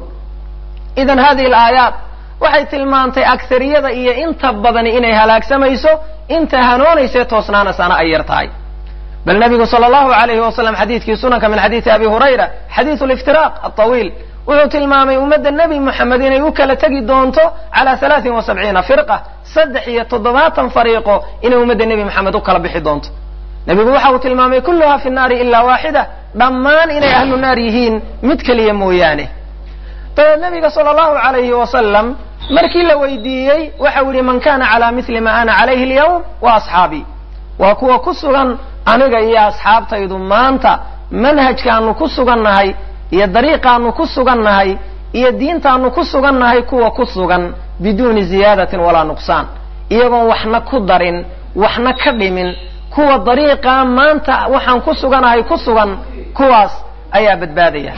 idan hadihi alaayaat waxay tilmaantay akariyada iyo inta badani inay halaagsamayso inta hanoonayse toosnaanasaana ay yar tahay bal nabigu sala allahu alayhi wasalam xadiidkii sunanka min xadiidi abi hurayra xadiidu liftiraaq alطawiil wuxuu tilmaamay ummadda nebi moxamed inay u kala tegi doonto cala halaatin wa sabciina firqa saddex iyo toddobaatan fariiqo inay ummadda nebi moxamed u kala bixi doonto nebigu waxa uu tilmaamay kulluha fi nnaari ilaa waaxida dhammaan inay ahlu naar yihiin mid keliya mooyaane dabeed nabiga sala allahu alayhi wasalam markii la weydiiyey waxau yihi man kana cala mili ma ana calayhi alyawm wa asxaabii waa kuwa ku sugan aniga iyo asxaabtaydu maanta manhajkaanu ku sugannahay iyo dariiqaanu ku sugannahay iyo diintaanu ku sugannahay kuwa ku sugan biduuni ziyaadatin walaa nuqsaan iyagoon waxna ku darin waxna ka dhimin kuwa dariiqaa maanta waxaan ku suganahay ku sugan kuwaas ayaa badbaadaya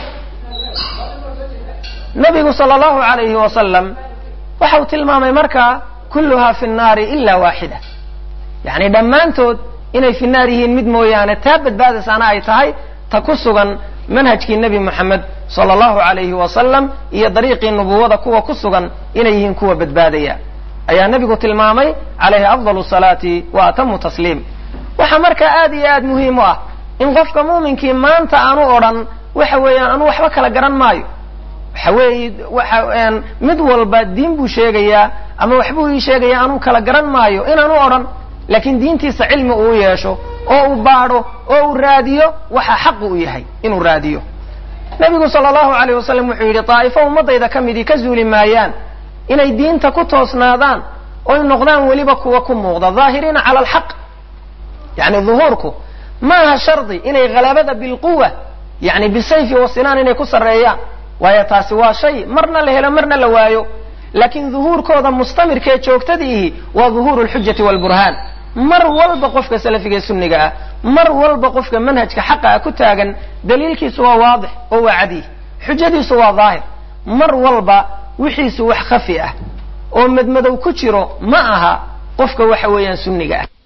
nabigu sala allahu alayhi wasalam waxa uu tilmaamay markaa kulluha fi nnaari ila waaxida yacni dhammaantood inay fi naar yihiin mid mooyaane taa badbaadaysaana ay tahay ta ku sugan manhajkii nebi moxamed sala allahu alayhi wasalam iyo dariiqii nubuwada kuwa ku sugan inay yihiin kuwa badbaadaya ayaa nebigu tilmaamay calayhi afdal salaati wa atamu tasliim waxaa markaa aad iyo aad muhiim u ah in qofka muuminkii maanta aanu odhan waxa weeyaan anu waxba kala garan maayo waxa weeye waxa mid walba diin buu sheegayaa ama waxbuu ii sheegaya anuu kala garan maayo inaanu odhan laakiin diintiisa cilmi uu yeesho oo uu baadho oo uu raadiyo waxa xaqu u yahay inuu raadiyo nabigu sala allahu alayh wasalam wuxuu yidhi daa'ifo ummadayda ka midii ka zuuli maayaan inay diinta ku toosnaadaan oy noqdaan weliba kuwa ku muuqda daahiriina cala alxaq yani duhuurku ma aha shardi inay halabada bilquwa yani bisayfi wasinaan inay ku sarreeyaan waayo taasi waa shay marna la helo marna la waayo laakiin duhuurkooda mustamirkaee joogtadiihi waa duhuuru lxujati walburhaan mar walba qofka salafiga ee sunniga ah mar walba qofka manhajka xaqa ah ku taagan daliilkiisu waa waadix oo waa cadiy xujadiisu waa daahir mar walba wixiisu wax khafi ah oo madmadow ku jiro ma aha qofka waxa weeyaan sunniga ah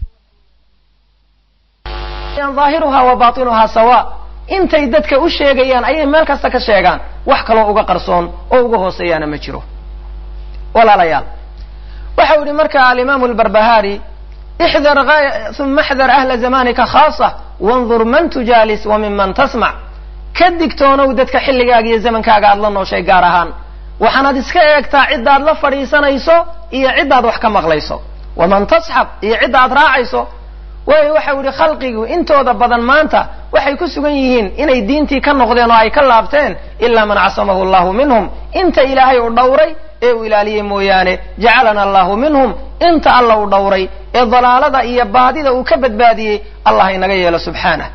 aahiruha wa batinuha sawa intay dadka u sheegayaan ayay meel kasta ka sheegaan wax kaloo uga qarsoon oo uga hooseeyaana ma jiro walaalayaal waxau yihi marka alimaamu lbarbahaari ixdar uma axdar ahla zamanika khaasa wandur man tujaalis wa minman tasmac ka digtoonow dadka xilligaaga iyo zamankaaga aad la nooshay gaar ahaan waxaanaad iska eegtaa ciddaad la fadhiisanayso iyo ciddaad wax ka maqlayso waman tasxab iyo cidda aad raacayso waayo waxau yihi khalqigu intooda badan maanta waxay ku sugan yihiin inay diintii ka noqdeen oo ay ka laabteen ilaa man casamahu allahu minhum inta ilaahay uu dhowray ee uu ilaaliyey mooyaane jacalana allahu minhum inta alla uu dhowray ee dalaalada iyo baadida uu ka badbaadiyey allah inaga yeelo subxaanah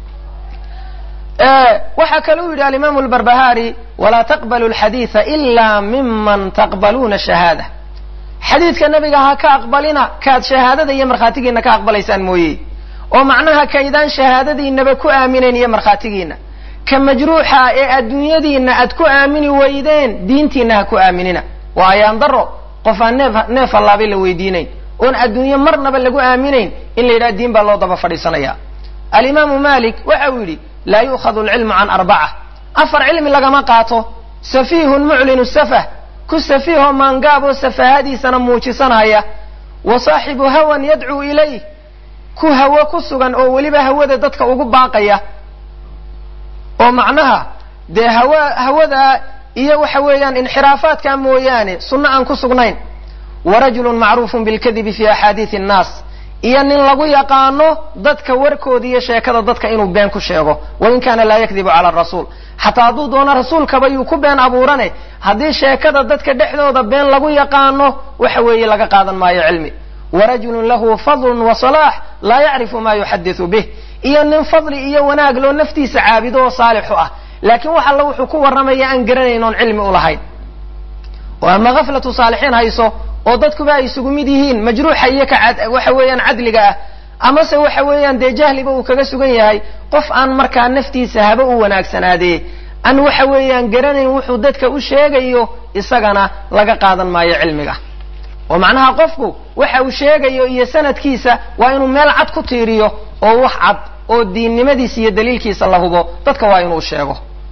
waxaa kale u yidhi alimaamu lbarbahaari walaa taqbalu lxadiida ila miman taqbaluuna shahaada xadiidka nabiga ha ka aqbalina kaad shahaadada iyo markhaatigiina ka aqbalaysaan mooye oo macnaha kaydaan shahaadadiinaba ku aaminayn iyo markhaatigiina ka majruuxa ee adduunyadiina aad ku aamini weydeen diintiina ha ku aaminina waa ayaan daro qof aan neef neef allaabay la weydiinayn oon adduunye marnaba lagu aaminayn in la yidhaha diin baa loo daba fadhiisanaya alimaamu malik waxa uu yidhi laa yu'khadu alcilmu can arbaca afar cilmi lagama qaato safiihun muclinu safah ku safiihoo maangaaboo safahadiisana muujisanaya wa saaxibu hawan yadcuu ilayh ku hawo ku sugan oo weliba hawada dadka ugu baaqaya oo macnaha dee hawa hawadaa iyo waxa weeyaan inxiraafaadka mooyaane sunno aan ku sugnayn wa rajulun macruufun bilkadibi fi axaadiisi annaas iyo nin lagu yaqaano dadka warkooda iyo sheekada dadka inuu been ku sheego wain kaana laa yakdibu cala rasuul xataa hadduu doono rasuulkaba yuu ku been abuurane haddii sheekada dadka dhexdooda been lagu yaqaano waxa weeye laga qaadan maayo cilmi warajulun lahu fadlun wa salaax laa yacrifu ma yuxadisu bih iyo nin fadli iyo wanaag loo naftiisa caabido oo saalixu ah laakiin wax alla wuxuu ku warramaya aan garanayn oon cilmi u lahayn oo ama haflatu saalixiin hayso oo dadkuba ay isugu mid yihiin majruuxa iyo ka waxa weeyaan cadliga ah amase waxa weeyaan dee jahliba uu kaga sugan yahay qof aan markaa naftiisa haba u wanaagsanaadee an waxa weeyaan garanayn wuxuu dadka u sheegayo isagana laga qaadan maayo cilmiga oo macnaha qofku waxa uu sheegayo iyo sanadkiisa waa inuu meel cad ku tiiriyo oo wax cad oo diinnimadiisa iyo daliilkiisa la hubo dadka waa inuu sheego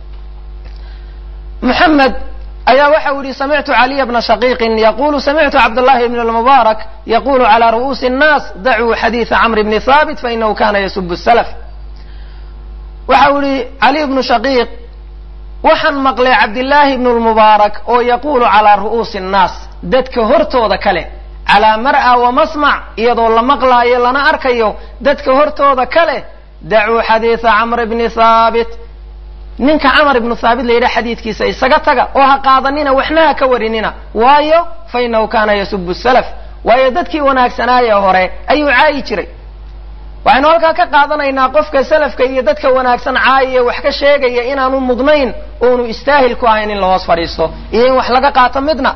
muxamed ayaa waxa uu yihi samictu caliya bna shaqiiqin yaqulu samictu cabdllahi bn lmubaarak yaqulu cala ru'uusi الnaas dacuu xadiida camr bni haabit fainahu kana yasubu salaf waxa uu yihi caliy bnu shaqiiq waxaan maqlay cabdillaahi bnu lmubaarak oo yaqulu calaa ru'uusi الnaas dadka hortooda kale calaa mar'a wa masmac iyadoo la maqlaayo lana arkayo dadka hortooda kale dacuu xadiida camr bni haabit ninka camar ibnu haabit la yidhaha xadiidkiisa isaga taga oo ha qaadanina waxna ha ka warinina waayo fa inahu kaana yasubu salaf waayo dadkii wanaagsanaaye hore ayuu caayi jiray waxaynu halkaa ka qaadanaynaa qofka salafka iyo dadka wanaagsan caayiye wax ka sheegaya inaanu mudnayn oonu istaahil ku ahayn in la hoos fadhiisto iyo in wax laga qaato midna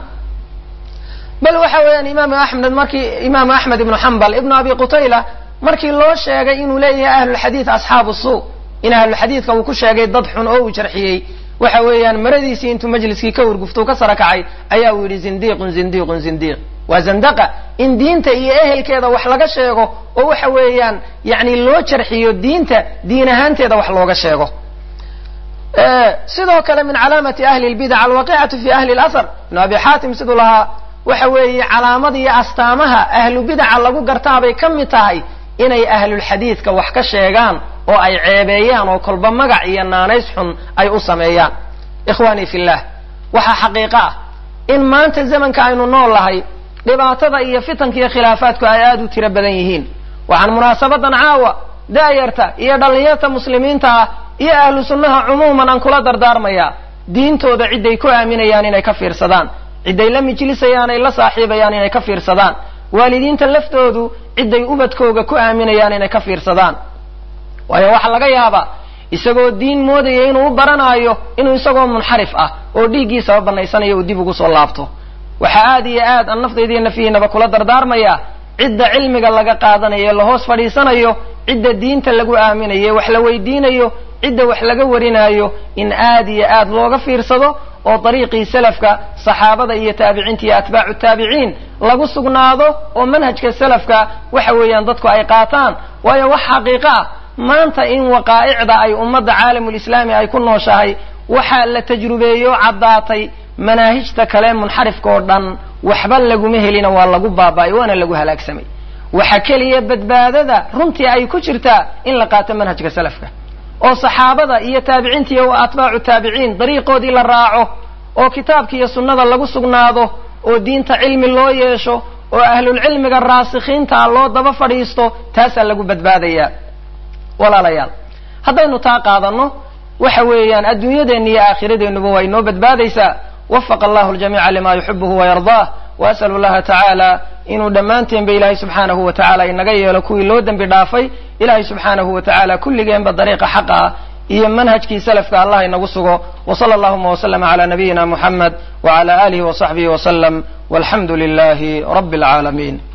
bal waxa weeyaan imaamu axmed markii imaamu axmed ibnu xambal ibnu abi qutayla markii loo sheegay inuu leeyahay ahlulxadiid asxaabu suu in ahlulxadiidka uu ku sheegay dad xun oo uu jarxiyey waxa weeyaan maradiisii intuu majliskii ka hurguftuu ka sara kacay ayaa uu yidhi zindiiqun zindiiqun zindiiq waa zandaqa in diinta iyo ehelkeeda wax laga sheego oo waxa weeyaan yani loo jarxiyo diinta diin ahaanteeda wax looga sheego sidoo kale min calaamati ahli lbidac alwaqicatu fi ahli lasar ibnu abi xaatim siduu lahaa waxa weeye calaamada iyo astaamaha ahlu bidaca lagu gartaabay ka mid tahay inay ahlulxadiidka wax ka sheegaan oo ay ceebeeyaan oo kolba magac iyo naanays xun ay u sameeyaan ikhwaanii fillah waxaa xaqiiqo ah in maanta zamanka aynu nool lahay dhibaatada iyo fitanka iyo khilaafaadku ay aada u tiro badan yihiin waxaan munaasabadan caawa daayarta iyo dhallinyarta muslimiinta ah iyo ahlu sunnaha cumuuman aan kula dardaarmayaa diintooda cidday ku aaminayaan inay ka fiirsadaan cidday la mijlisayaan ay la saaxiibayaan inay ka fiirsadaan waalidiinta laftoodu cidday ubadkooga ku aaminayaan inay ka fiirsadaan waayo waxaa laga yaabaa isagoo diin moodaya inuu u baranaayo inuu isagoo munxarif ah oo dhiiggiisaba banaysanayo uu dib ugu soo laabto waxaa aad iyo aad aan naftaydiiyo nafihiinaba kula dardaarmayaa cidda cilmiga laga qaadanayo la hoos fadhiisanayo cidda diinta lagu aaminayo wax la weydiinayo cidda wax laga warinaayo in aad iyo aad looga fiirsado oo dariiqii salafka saxaabada iyo taabiciinta iyo atbaacu taabiciin lagu sugnaado oo manhajka salafka waxa weeyaan dadku ay qaataan waayo wax xaqiiqo ah maanta in waqaa'icda ay ummadda caalamulislaami ay ku nooshahay waxaa la tajrubeeyo caddaatay manaahijta kale munxarifka oo dhan waxba laguma helina waa lagu baaba'ay waana lagu halaagsamay waxa keliya badbaadada runtii ay ku jirtaa in la qaato manhajka salafka oo saxaabada iyo taabiciinta iyo atbaacu taabiciin dariiqoodii la raaco oo kitaabka iyo sunnada lagu sugnaado oo diinta cilmi loo yeesho oo ahlulcilmiga raasikhiinta loo daba fadhiisto taasaa lagu badbaadayaa walaalayaal haddaynu taa qaadanno waxa weeyaan adduunyadeenna iyo aakhiradeennuba waa inoo badbaadaysaa wafaqa allahu ljamiica lima yuxibuhu wayardaah waas'alu llaha tacaala inuu dhammaanteenba ilaahay subxaanahu wa tacala inaga yeelo kuwii loo dembi dhaafay ilaahay subxaanahu wa tacala kulligeenba dariiqa xaqa ah iyo manhajkii salafka allah inagu sugo wsala allahuma wslama cala nabiyina muxamed wcala alihi wasaxbihi wslem walxamdu lilahi rabi alcaalamiin